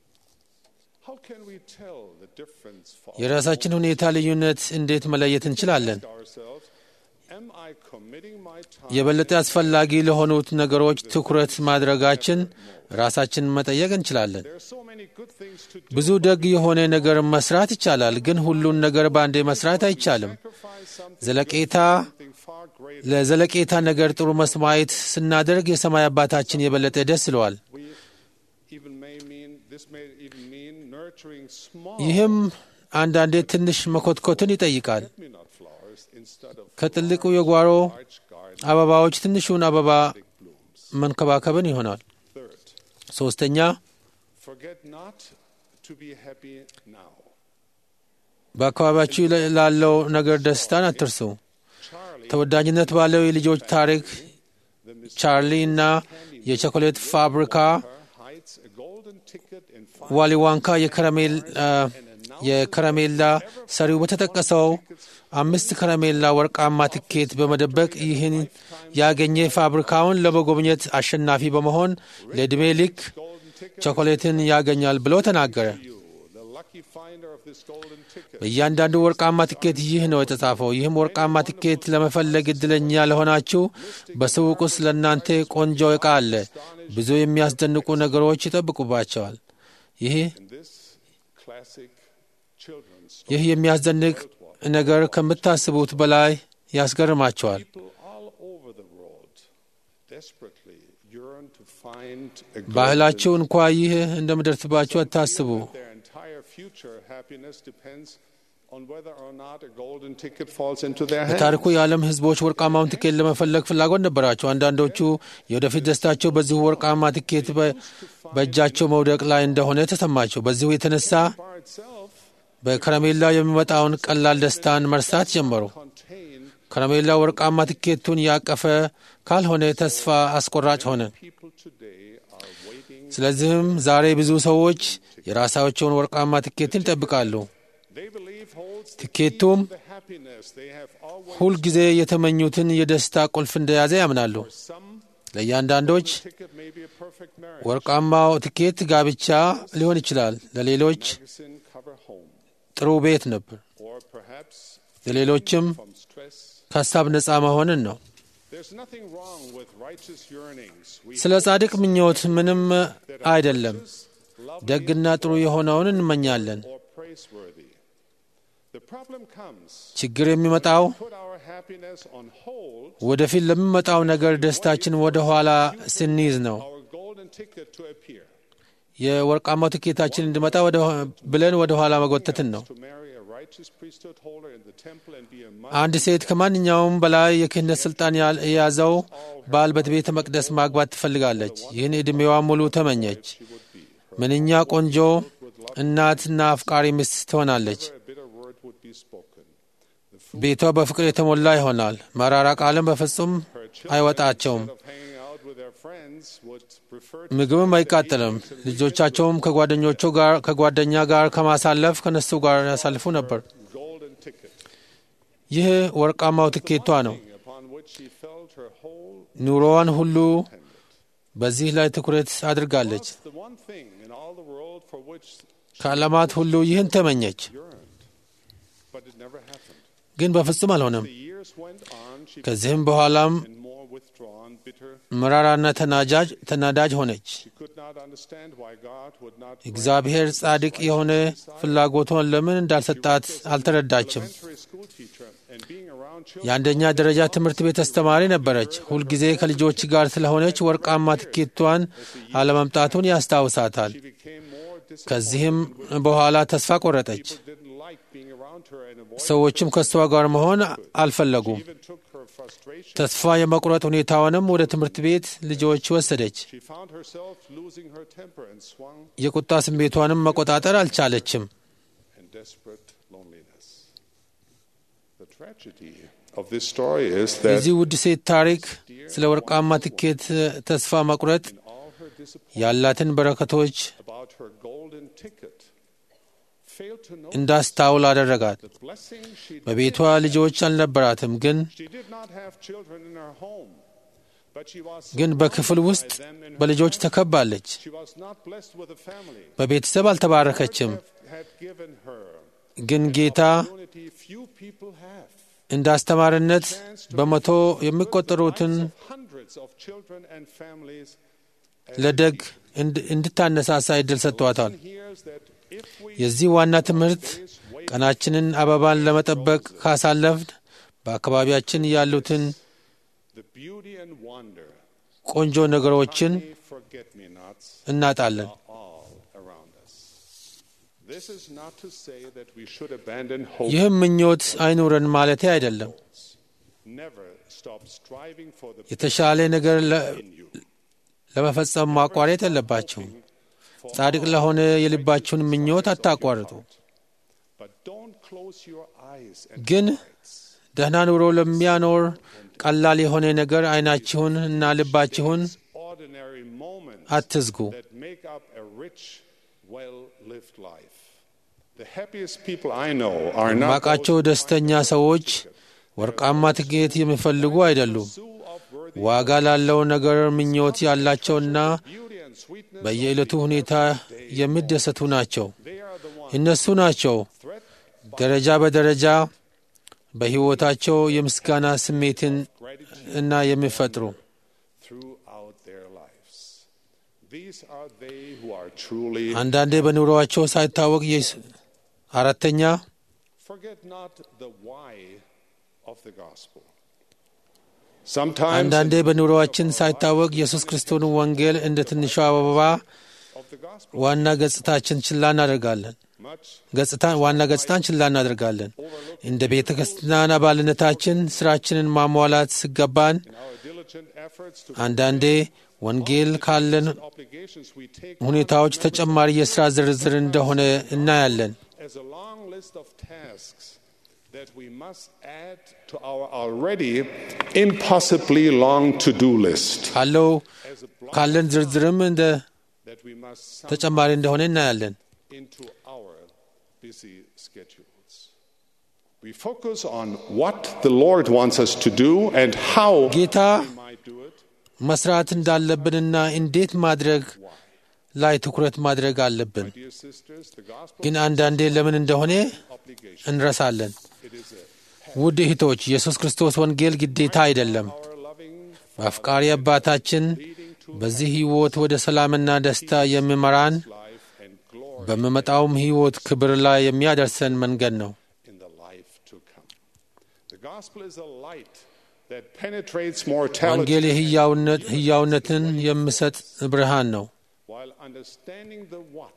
How can we tell the difference for የራሳችን ሁኔታ ልዩነት እንዴት መለየት እንችላለን? ourselves? Am I committing my time የበለጠ አስፈላጊ ለሆኑት ነገሮች ትኩረት ማድረጋችን ራሳችንን መጠየቅ እንችላለን። There are so many good things to do. ብዙ ደግ የሆነ ነገር መስራት ይቻላል፣ ግን ሁሉን ነገር በአንዴ መስራት አይቻልም። Sacrifice something, ዘለቄታ something far greater. ለዘለቄታ ነገር ጥሩ መስዋዕት ስናደርግ የሰማይ አባታችን የበለጠ ደስ ይለዋል። We even may mean this may even mean nurturing small ይህም አንዳንዴ ትንሽ መኮትኮትን ይጠይቃል። me not flowers instead of ከትልቁ የጓሮ large garden አበባዎች ትንሹን አበባ blooms. መንከባከብን ይሆናል። Third, ሶስተኛ forget not to be happy now. በአካባቢያችሁ ላለው ነገር ደስታን አትርሱ። Charlie, ተወዳጅነት ባለው የልጆች ታሪክ the Miss ቻርሊ እና የቸኮሌት ፋብሪካ hides a golden ticket in five ዋሊ ዋንካ የከረሜል አ፣ የከረሜላ ሰሪው በተጠቀሰው አምስት ከረሜላ ወርቃማ ትኬት በመደበቅ ይህን ያገኘ ፋብሪካውን ለመጎብኘት አሸናፊ በመሆን ለዕድሜ ልክ golden ticket. ቾኮሌትን ያገኛል ብሎ ተናገረ። You, the lucky finder of this golden ticket. በእያንዳንዱ ወርቃማ ትኬት ይህ ነው የተጻፈው። ይህም ወርቃማ ትኬት ለመፈለግ እድለኛ ለሆናችሁ በሱቅ ውስጥ ለእናንተ ቆንጆ ዕቃ አለ። ብዙ የሚያስደንቁ ነገሮች ይጠብቁባቸዋል። ይህ In this classic children's story, ይህ የሚያስደንቅ ነገር ከምታስቡት በላይ ያስገርማቸዋል። people all over the world desperately yearn to find a ባህላችሁ golden እንኳ ይህ እንደምደርስባችሁ አታስቡ። Their entire future happiness depends on whether or not a golden ticket falls into their hands. በታሪኩ የዓለም ሕዝቦች ወርቃማውን ትኬት ለመፈለግ ፍላጎት ነበራቸው። አንዳንዶቹ የወደፊት ደስታቸው በዚሁ ወርቃማ ትኬት በ- በእጃቸው መውደቅ ላይ እንደሆነ ተሰማቸው። በዚሁ የተነሳ Bar itself በከረሜላው የሚመጣውን ቀላል ደስታን መርሳት ጀመሩ። contain ከረሜላው ወርቃማ ትኬቱን ያቀፈ ካልሆነ ተስፋ አስቆራጭ ሆነ። people today are waiting. ስለዚህም ዛሬ ብዙ ሰዎች የራሳቸውን ወርቃማ ትኬትን ይጠብቃሉ። They believe holds the key ትኬቱም to the happiness they have always. ሁልጊዜ የተመኙትን የደስታ ቁልፍ እንደያዘ ያምናሉ። Some ለእያንዳንዶች ticket may be a perfect marriage. ወርቃማው ትኬት ጋብቻ ሊሆን ይችላል። ለሌሎች Magazine cover home, ጥሩ ቤት ነበር። or perhaps ለሌሎችም from stress. ከሀሳብ ነፃ መሆንን ነው። There's nothing wrong with righteous yearnings. We ስለ ጻድቅ ምኞት ምንም that are አይደለም። righteous, lovely, ደግና ጥሩ የሆነውን እንመኛለን። or praiseworthy. The problem comes ችግር የሚመጣው put our happiness on hold, ወደፊት ለሚመጣው ነገር ደስታችን ወደ ኋላ ስንይዝ ነው። our golden ticket to appear. የወርቃማው ትኬታችን እንዲመጣ ወደ ብለን ወደ ኋላ መጎተትን ነው። To marry a righteous priesthood holder in the temple and be a mother. አንድ ሴት ከማንኛውም በላይ የክህነት ስልጣን ያል- የያዘው ባል በቤተ መቅደስ ማግባት ትፈልጋለች። ይህን ዕድሜዋ ሙሉ ተመኘች። ምንኛ ቆንጆ እናትና አፍቃሪ ሚስት ትሆናለች። A bitter word would be spoken. The food ቤቷ በፍቅር የተሞላ ይሆናል። መራራ ቃልም በፍጹም her children, አይወጣቸውም። instead of hanging out with their friends, would prefer to ምግብም አይቃጠልም። ልጆቻቸውም ከጓደኞቹ ጋር ከጓደኛ ጋር ከማሳለፍ ከነሱ ጋር ያሳልፉ ነበር። golden ticket ይህ ወርቃማው ትኬቷ ነው። upon which she felt her whole ኑሮዋን ሁሉ በዚህ ላይ ትኩረት አድርጋለች። was the one thing in all the world for which ከዓለማት ሁሉ ይህን ተመኘች፣ yearned. But it never happened. ግን በፍጹም አልሆነም። The years went on, she ከዚህም በኋላም became more withdrawn, bitter. መራራና ተናጃጅ ተናዳጅ ሆነች። She could not understand why God would not grant እግዚአብሔር ጻድቅ የሆነ ፍላጎቷን ለምን እንዳልሰጣት አልተረዳችም። elementary school teacher and being around children. የአንደኛ ደረጃ ትምህርት ቤት አስተማሪ ነበረች። ሁልጊዜ ከልጆች ጋር ስለሆነች ወርቃማ ትኬቷን አለመምጣቱን ያስታውሳታል። She became more disappointed. ከዚህም በኋላ ተስፋ ቆረጠች። People didn't like being around found her an avoidance. ሰዎችም ከእሷ ጋር መሆን አልፈለጉም። Even took her frustration. ተስፋ የመቁረጥ ሁኔታውንም ወደ ትምህርት ቤት ልጆች ወሰደች። She found herself losing her temper and swung የቁጣ ስሜቷንም መቆጣጠር አልቻለችም። in desperate loneliness. The tragedy of this story is that የዚህ ውድ ሴት ታሪክ ስለ ወርቃማ ትኬት ተስፋ መቁረጥ in all her disappointment ያላትን በረከቶች about her golden ticket, failed to know እንዳስታውል አደረጋት። the blessing she በቤቷ ልጆች አልነበራትም፣ ግን She did not have children in her home, but she was ግን በክፍል surrounded ውስጥ by them in her በልጆች home. ተከባለች። She was not blessed with a family. በቤተሰብ አልተባረከችም፣ Lord had given her ግን ጌታ opportunity few people have. እንደ አስተማሪነት Chance to በመቶ influence the የሚቆጠሩትን lives of hundreds of children and families as ለደግ she እንድ- እንድታነሳሳ እድል ሰጥቷታል። hears that if we የዚህ ዋና ትምህርት ቀናችንን አበባን ለመጠበቅ ካሳለፍን በአካባቢያችን ያሉትን the beauty and wonder, ቆንጆ ነገሮችን honey, forget-me-nots እናጣለን። are all around us. This is not to say that we should abandon hope. ይህም ምኞት አይኑረን ማለቴ አይደለም። Never stop striving for the የተሻለ ነገር ለ- in you. ለመፈጸም ማቋረጥ የለባቸውም። ጻድቅ ለሆነ የልባችሁን ምኞት አታቋርጡ። But don't close your eyes and ግን ደህና ኑሮ ለሚያኖር ቀላል የሆነ ነገር አይናችሁን እና ልባችሁን ordinary moments አትዝጉ። that make up a rich, well-lived life. The happiest people I know are not ማቃቸው those ደስተኛ ሰዎች ወርቃማ ትኬት የሚፈልጉ አይደሉም። who of worthy ዋጋ ላለው ነገር ምኞት ያላቸውና beauty and sweetness. በየዕለቱ ሁኔታ የሚደሰቱ ናቸው። They are the ones እነሱ ናቸው threat ደረጃ በደረጃ በሕይወታቸው የምስጋና ስሜትን እና የሚፈጥሩ throughout their lives. These are they who are truly. አንዳንዴ በኑሮአቸው ሳይታወቅ የስ- አራተኛ Forget not the why of the gospel. Sometimes አንዳንዴ በኑሮአችን ሳይታወቅ ኢየሱስ ክርስቶስን ወንጌል እንደ ትንሿ አበባ of the gospel, ዋና ገጽታችን ችላ እናደርጋለን። much ገጽታን ዋና ገጽታን ችላ እናደርጋለን። እንደ ቤተ ክርስቲያን አባልነታችን ስራችንን ማሟላት ሲገባን in our diligent efforts to አንዳንዴ ወንጌል ካለን obligations we take ሁኔታዎች ተጨማሪ የሥራ ዝርዝር እንደሆነ እናያለን። as a long list of tasks that we must add to our already impossibly long to-do list. ካለው As a block ካለን ዝርዝርም እንደ that we must sum ተጨማሪ እንደሆነ እናያለን። into our busy schedules. We focus on what the Lord wants us to do and how ጌታ we might do it. መስራት እንዳለብንና እንዴት ማድረግ ላይ ትኩረት ማድረግ አለብን። Dear sisters, the gospel ግን አንዳንዴ ለምን እንደሆነ obligation. እንረሳለን። It is a ውድ እህቶች፣ ኢየሱስ ክርስቶስ ወንጌል ግዴታ አይደለም። our loving በአፍቃሪ አባታችን በዚህ ሕይወት ወደ ሰላምና ደስታ የሚመራን life and glory በሚመጣውም ሕይወት ክብር ላይ የሚያደርሰን መንገድ ነው። in the life to come. The gospel is a light that penetrates mortality ወንጌል የሕያውነት- ሕያውነትን የሚሰጥ ብርሃን ነው። while understanding the what,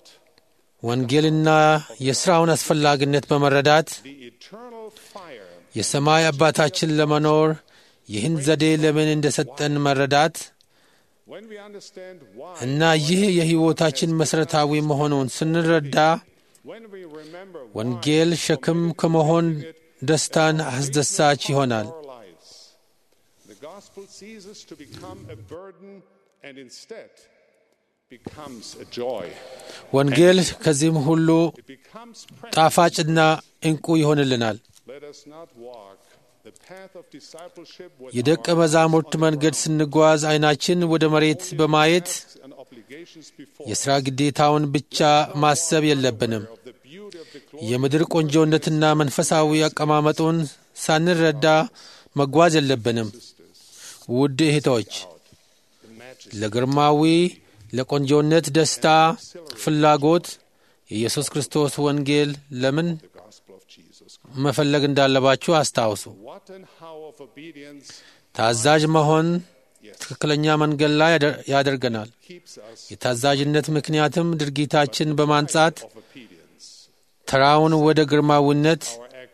ወንጌልና የሥራውን አስፈላጊነት በመረዳት the eternal fire የሰማይ አባታችን ለመኖር ይህን ዘዴ ለምን እንደሰጠን መረዳት When we understand why, እና ይህ የሕይወታችን መሠረታዊ መሆኑን ስንረዳ when we remember why ወንጌል ሸክም ከመሆን ደስታን አስደሳች ይሆናል። our lives, the gospel ceases to become a burden and instead becomes a joy. ወንጌል ከዚህም ሁሉ It becomes precious. ጣፋጭና ዕንቁ ይሆንልናል። Let us not walk the path of discipleship with የደቀ our መዛሙርት eyes on መንገድ the ስንጓዝ ዓይናችን ወደ መሬት በማየት tasks and obligations before የሥራ ግዴታውን ብቻ ማሰብ የለብንም። of the beauty of the glory የምድር ቆንጆነትና መንፈሳዊ አቀማመጡን ሳንረዳ መጓዝ የለብንም። ውድ እህቶች ለግርማዊ ለቆንጆነት ደስታ ፍላጎት የኢየሱስ ክርስቶስ ወንጌል ለምን the gospel of Jesus. መፈለግ እንዳለባችሁ አስታውሱ። What and how of obedience ታዛዥ መሆን ትክክለኛ መንገድ ላይ ያደ- ያደርገናል። keeps us የታዛዥነት ምክንያትም ድርጊታችን በማንጻት of obedience. ተራውን ወደ ግርማዊነት Our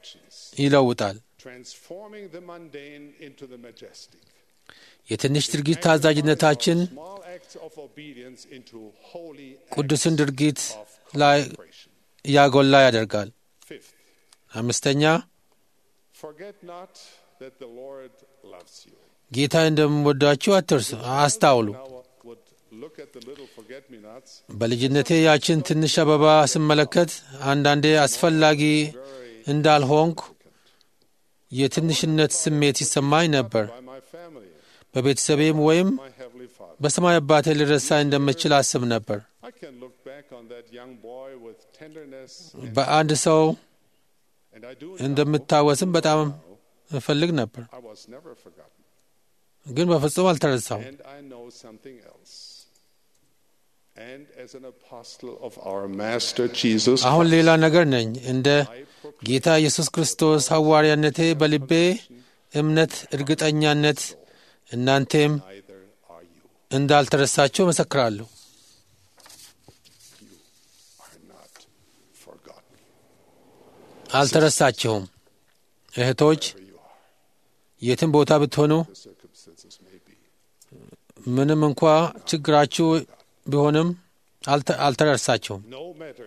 ይለውጣል። transforming the mundane into the majestic. የትንሽ ድርጊት ታዛዥነታችን Small acts of obedience into holy ቅዱስን ድርጊት of ላይ consecration. ያጎላ ያደርጋል። Fifth, አምስተኛ forget not that the Lord loves you. ጌታ እንደምወዳችሁ አትርሱ፣ አስታውሉ። Now would look at the little forget-me-nots. በልጅነቴ ያችን ትንሽ አበባ ስመለከት አንዳንዴ አስፈላጊ እንዳልሆንኩ የትንሽነት ስሜት ይሰማኝ ነበር። by my family, በቤተሰቤም ወይም my heavenly Father. በሰማይ አባቴ ልረሳ እንደምችል አስብ ነበር። I can look back on that young boy with tenderness, በአንድ ሰው and I do እንደምታወስም በጣም እፈልግ ነበር፣ I was never forgotten. ግን በፍጹም አልተረሳውም። And I know something else. And as an apostle of our Master Jesus አሁን Christ, ሌላ ነገር ነኝ። እንደ ጌታ ኢየሱስ ክርስቶስ ሐዋርያነቴ በልቤ እምነት፣ እርግጠኛነት እናንቴም neither are you. እንዳልተረሳችሁ መሰክራለሁ። Are not forgotten. አልተረሳችሁም። እህቶች Where you are, የትም ቦታ ብትሆኑ the circumstances may be. ምንም እንኳ ችግራችሁ ቢሆንም አልተ- አልተረሳችሁም። No matter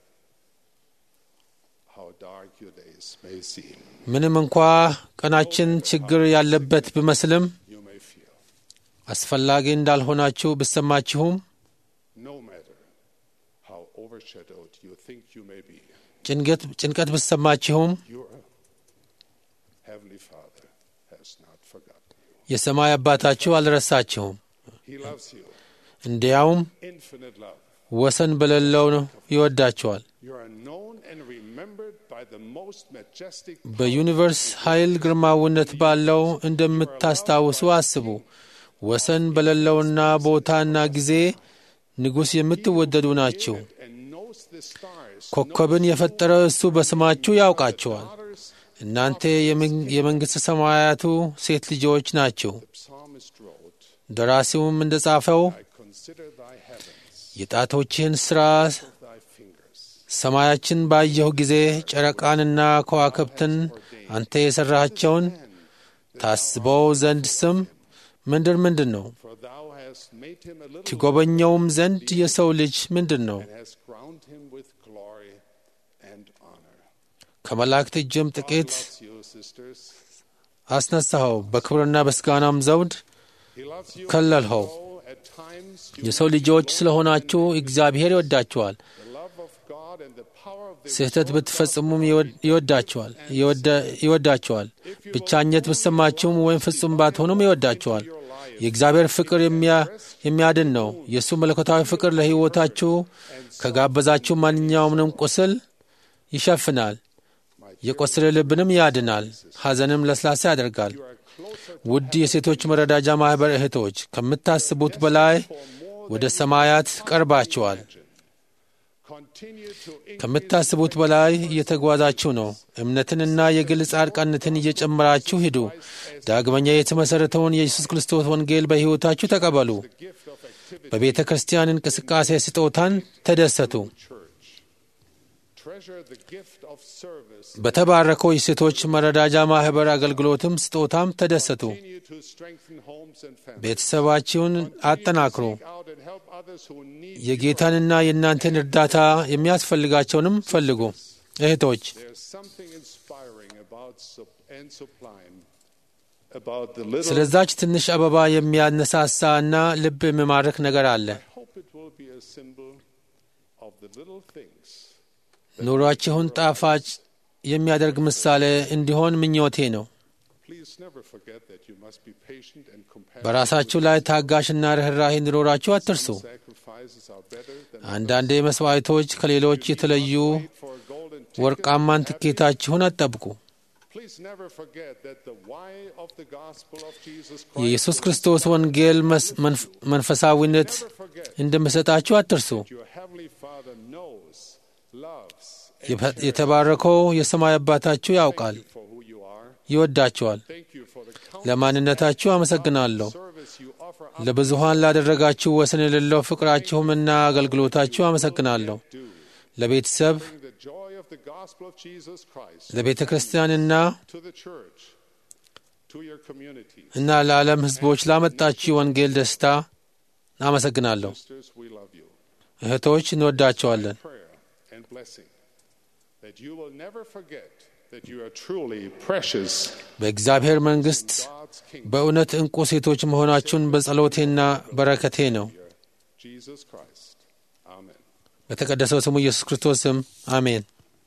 how dark your days may seem, ምንም እንኳ ቀናችን ችግር ያለበት ቢመስልም you may feel. አስፈላጊ እንዳልሆናችሁ ብሰማችሁም No matter how overshadowed you think you may be, ጭንቀት ጭንቀት ብሰማችሁም your Heavenly Father has not forgotten you. የሰማይ አባታችሁ አልረሳችሁም። He loves you. እንዲያውም Infinite love. ወሰን በሌለው ነው ይወዳችኋል። You are known and remembered by the most majestic በዩኒቨርስ ኃይል ግርማዊነት ባለው እንደምታስታውሱ አስቡ። ወሰን በሌለውና ቦታና ጊዜ ንጉሥ የምትወደዱ ናችሁ። and knows the stars. ኮከብን የፈጠረ እሱ በስማችሁ ያውቃችኋል። እናንተ የመን- የመንግሥተ ሰማያቱ ሴት ልጆች ናችሁ። Psalmist wrote, ደራሲውም እንደ ጻፈው I consider thy heavens, የጣቶችህን ሥራ thy fingers. ሰማያችን ባየሁ ጊዜ ጨረቃንና ከዋክብትን አንተ የሠራሃቸውን ታስበው ዘንድ ስም ምንድር ምንድን ነው? For thou hast made him a little ትጎበኘውም ዘንድ የሰው ልጅ ምንድን ነው? and hast crowned him with glory and honor. ከመላእክት እጅም ጥቂት Loves you, sisters. አስነሳኸው፣ በክብርና በስጋናም ዘውድ He loves you. ከለልኸው። though at times you የሰው ልጆች ስለሆናችሁ እግዚአብሔር ይወዳችኋል። the love of God and the power of the ስህተት ብትፈጽሙም ይወድ- ይወዳችኋል ይወደ- ይወዳችኋል። ብቻኘት ብትሰማችሁም ወይም ፍጹም ባትሆኑም ይወዳችኋል። የእግዚአብሔር ፍቅር የሚያ- የሚያድን ነው። የእሱ መለኮታዊ ፍቅር ለሕይወታችሁ ከጋበዛችሁ ማንኛውምንም ቁስል ይሸፍናል። የቆሰለ ልብንም ያድናል፣ ሐዘንም ለስላሳ ያደርጋል። ውድ የሴቶች መረዳጃ ማኅበር እህቶች ከምታስቡት በላይ ወደ ሰማያት ቀርባችኋል። continue to ከምታስቡት በላይ እየተጓዛችሁ ነው። እምነትንና የግል ጻድቃነትን እየጨመራችሁ ሂዱ። ዳግመኛ የተመሠረተውን የኢየሱስ ክርስቶስ ወንጌል በሕይወታችሁ ተቀበሉ። gift of activity በቤተ ክርስቲያን እንቅስቃሴ ስጦታን ተደሰቱ። church. Treasure the gift of service. በተባረከው የሴቶች መረዳጃ ማኅበር አገልግሎትም ስጦታም ተደሰቱ። Continue to strengthen homes and families. ቤተሰባችሁን አጠናክሩ። Seek out and help others who need የጌታንና የእናንተን እርዳታ የሚያስፈልጋቸውንም ፈልጉ። እህቶች There's something inspiring about sup- and sublime about the little. ስለዛች ትንሽ አበባ የሚያነሳሳ እና ልብ የሚማርክ ነገር አለ። I hope it will be a symbol of the little things. ኑሯችሁን ጣፋጭ የሚያደርግ ምሳሌ እንዲሆን ምኞቴ ነው። Please never forget that you must be patient and compassionate. በራሳችሁ ላይ ታጋሽና ርኅራሄ እንዲኖራችሁ አትርሱ። Sacrifices are better than አንዳንዴ መስዋዕቶች ከሌሎች የተለዩ for a golden ticket. ወርቃማን ትኬታችሁን አትጠብቁ። Please never forget that the why of the gospel of Jesus የኢየሱስ Christ. ክርስቶስ ወንጌል መስ- መንፍ- መንፈሳዊነት Never forget እንደምሰጣችሁ አትርሱ። your heavenly Father knows, loves, and የፈ- የተባረከው የሰማይ አባታችሁ ያውቃል፣ for who you are. ይወዳችኋል። Thank you for the countless ለማንነታችሁ አመሰግናለሁ። service you offer ለብዙሃን ላደረጋችሁ ወሰን የሌለው ፍቅራችሁምና አገልግሎታችሁ አመሰግናለሁ። ለቤተሰብ bring the joy of the gospel of Jesus Christ ለቤተ ክርስቲያንና to the church, to your community. እና ለዓለም ሕዝቦች ላመጣችው ወንጌል ደስታ አመሰግናለሁ። Sisters, we love you. እህቶች እንወዳቸዋለን። Prayer and blessing that you will never forget that you are truly precious በእግዚአብሔር መንግሥት God's kingdom. በእውነት ዕንቁ ሴቶች መሆናችሁን በጸሎቴና በረከቴ ነው። Jesus Christ. Amen. በተቀደሰው ስሙ ኢየሱስ ክርስቶስ ስም አሜን።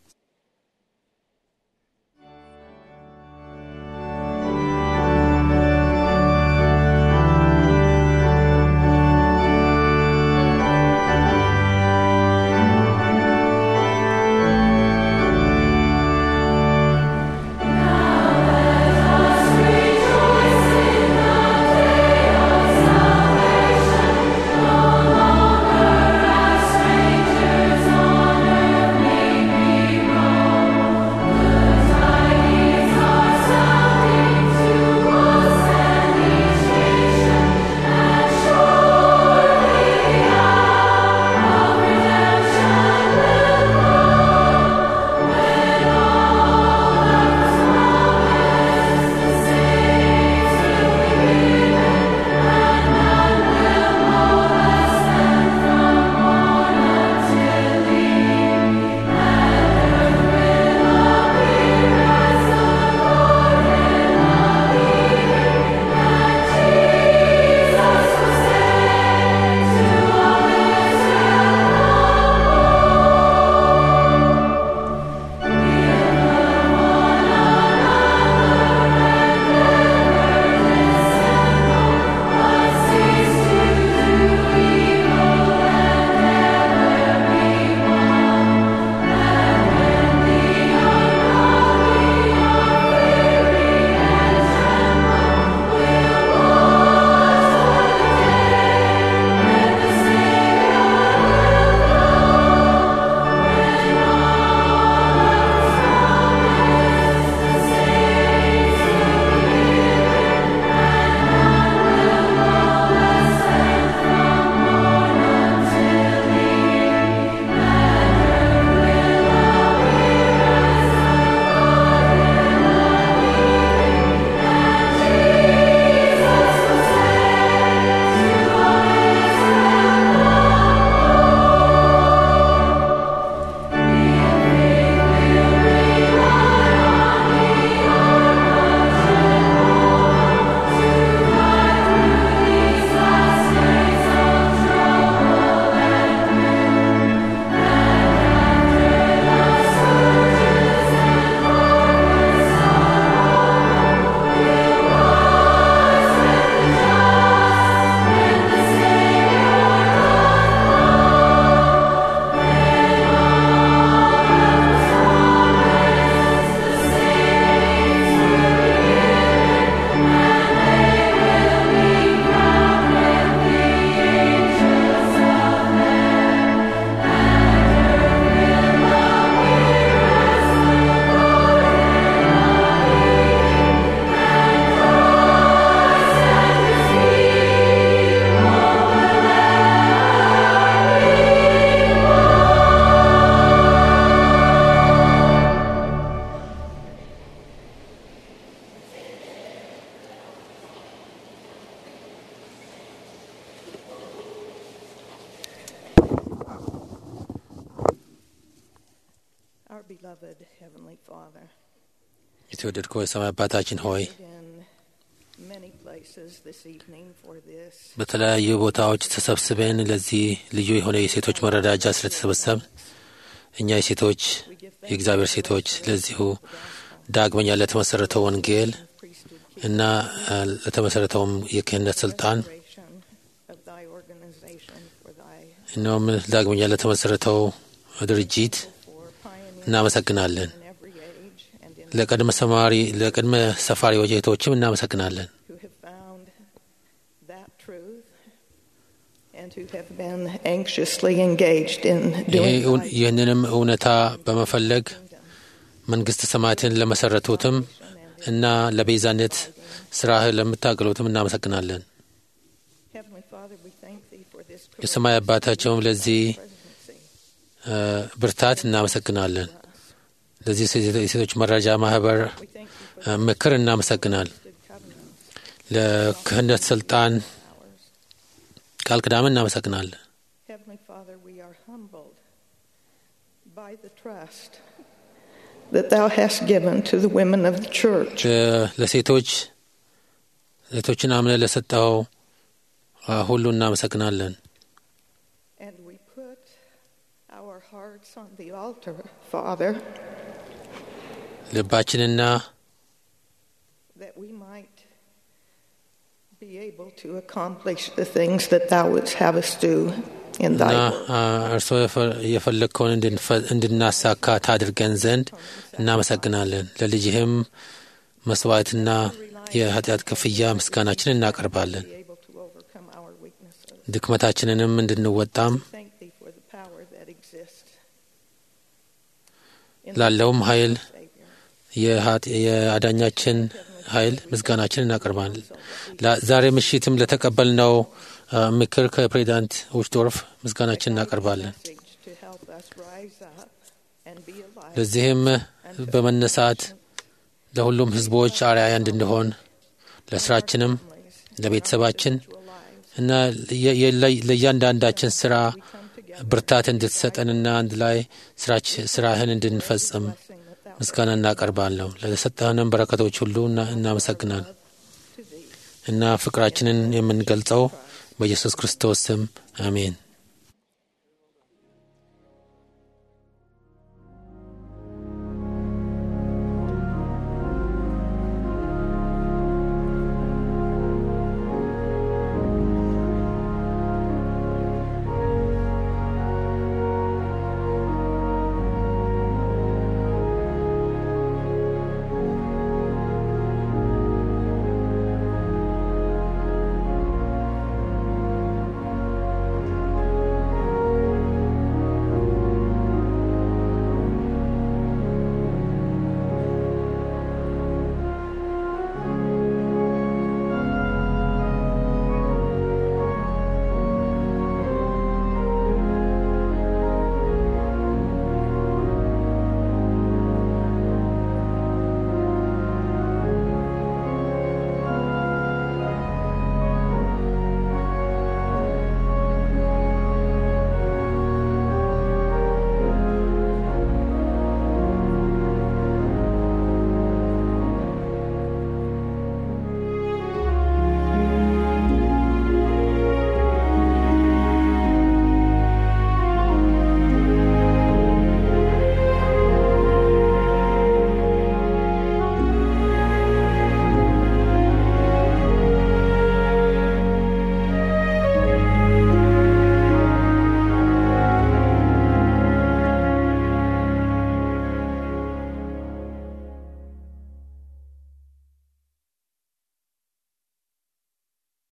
Our beloved Heavenly Father, የተወደድከው የሰማይ አባታችን ሆይ in many places this evening for this በተለያዩ ቦታዎች ተሰብስበን ለዚህ ልዩ የሆነ የሴቶች መረዳጃ ስለተሰበሰብ እኛ የሴቶች የእግዚአብሔር ሴቶች ለዚሁ ዳግመኛ ለተመሰረተው ወንጌል እና አ፣ ለተመሰረተውም የክህነት ስልጣን celebration of Thy organization for Thy እነውም ዳግመኛ ለተመሰረተው ድርጅት for pioneers እናመሰግናለን። in every age and in ለቅድመ ሰማሪ ለቅድመ ሰፋሪዎች እህቶችም እናመሰግናለን። who have found that truth and who have been anxiously engaged in ይሄ doing እውን- Thy ይህንንም እውነታ በመፈለግ መንግሥተ ሰማያትን ለመሰረቱትም እና ለቤዛነት ስራህ ለምታገሉትም እናመሰግናለን። Heavenly Father, we thank Thee for this የሰማይ አባታቸውም ለዚህ presidency. እ፣ ብርታት እናመሰግናለን። ለዚህ የሴቶች መረጃ ማህበር We thank you for እ፣ ምክር እናመሰግናል። the covenants. ለክህነት ስልጣን ቃል ኪዳን እናመሰግናለን። Heavenly Father, we are humbled by the trust that Thou hast given to the women of the church. ለ- ለሴቶች ሴቶችን አምነ ለሰጠው አ፣ ሁሉ እናመሰግናለን። And we put our hearts on the altar, Father, ልባችንና that we might be able to accomplish the things that Thou wouldst have us do in እና Thy word. አ፣ እርስዎ የፈ- የፈለግከውን እንድንፈ- እንድናሳካ ታድርገን ዘንድ እናመሰግናለን። ለልጅህም መስዋዕትና የኃጢአት ክፍያ ምስጋናችን እናቀርባለን። Be able to overcome our weaknesses. ድክመታችንንም እንድንወጣም Thank Thee for the power that exists. in ላለውም ኃይል the Savior. የኃጢ- የአዳኛችን ኃይል ምስጋናችን እናቀርባለን። ላ- ዛሬ ምሽትም ለተቀበልነው አ፣ ምክር ከፕሬዚዳንት ውሽዶርፍ ምስጋናችን እናቀርባለን። Message to help us rise up and be a light ለዚህም በመነሳት ለሁሉም ሕዝቦች አርአያ እንድንሆን ለስራችንም ለቤተሰባችን to our lives. እና የ- የ- ለእያንዳንዳችን ስራ ብርታት እንድትሰጠንና አንድ ላይ ስራች- ስራህን እንድንፈጽም Blessing that Thou ምስጋና እናቀርባለሁ። ለሰጠህንም በረከቶች ሁሉ እና- እናመሰግናል to Thee. እና ፍቅራችንን የምንገልጸው በኢየሱስ ክርስቶስ ስም አሜን።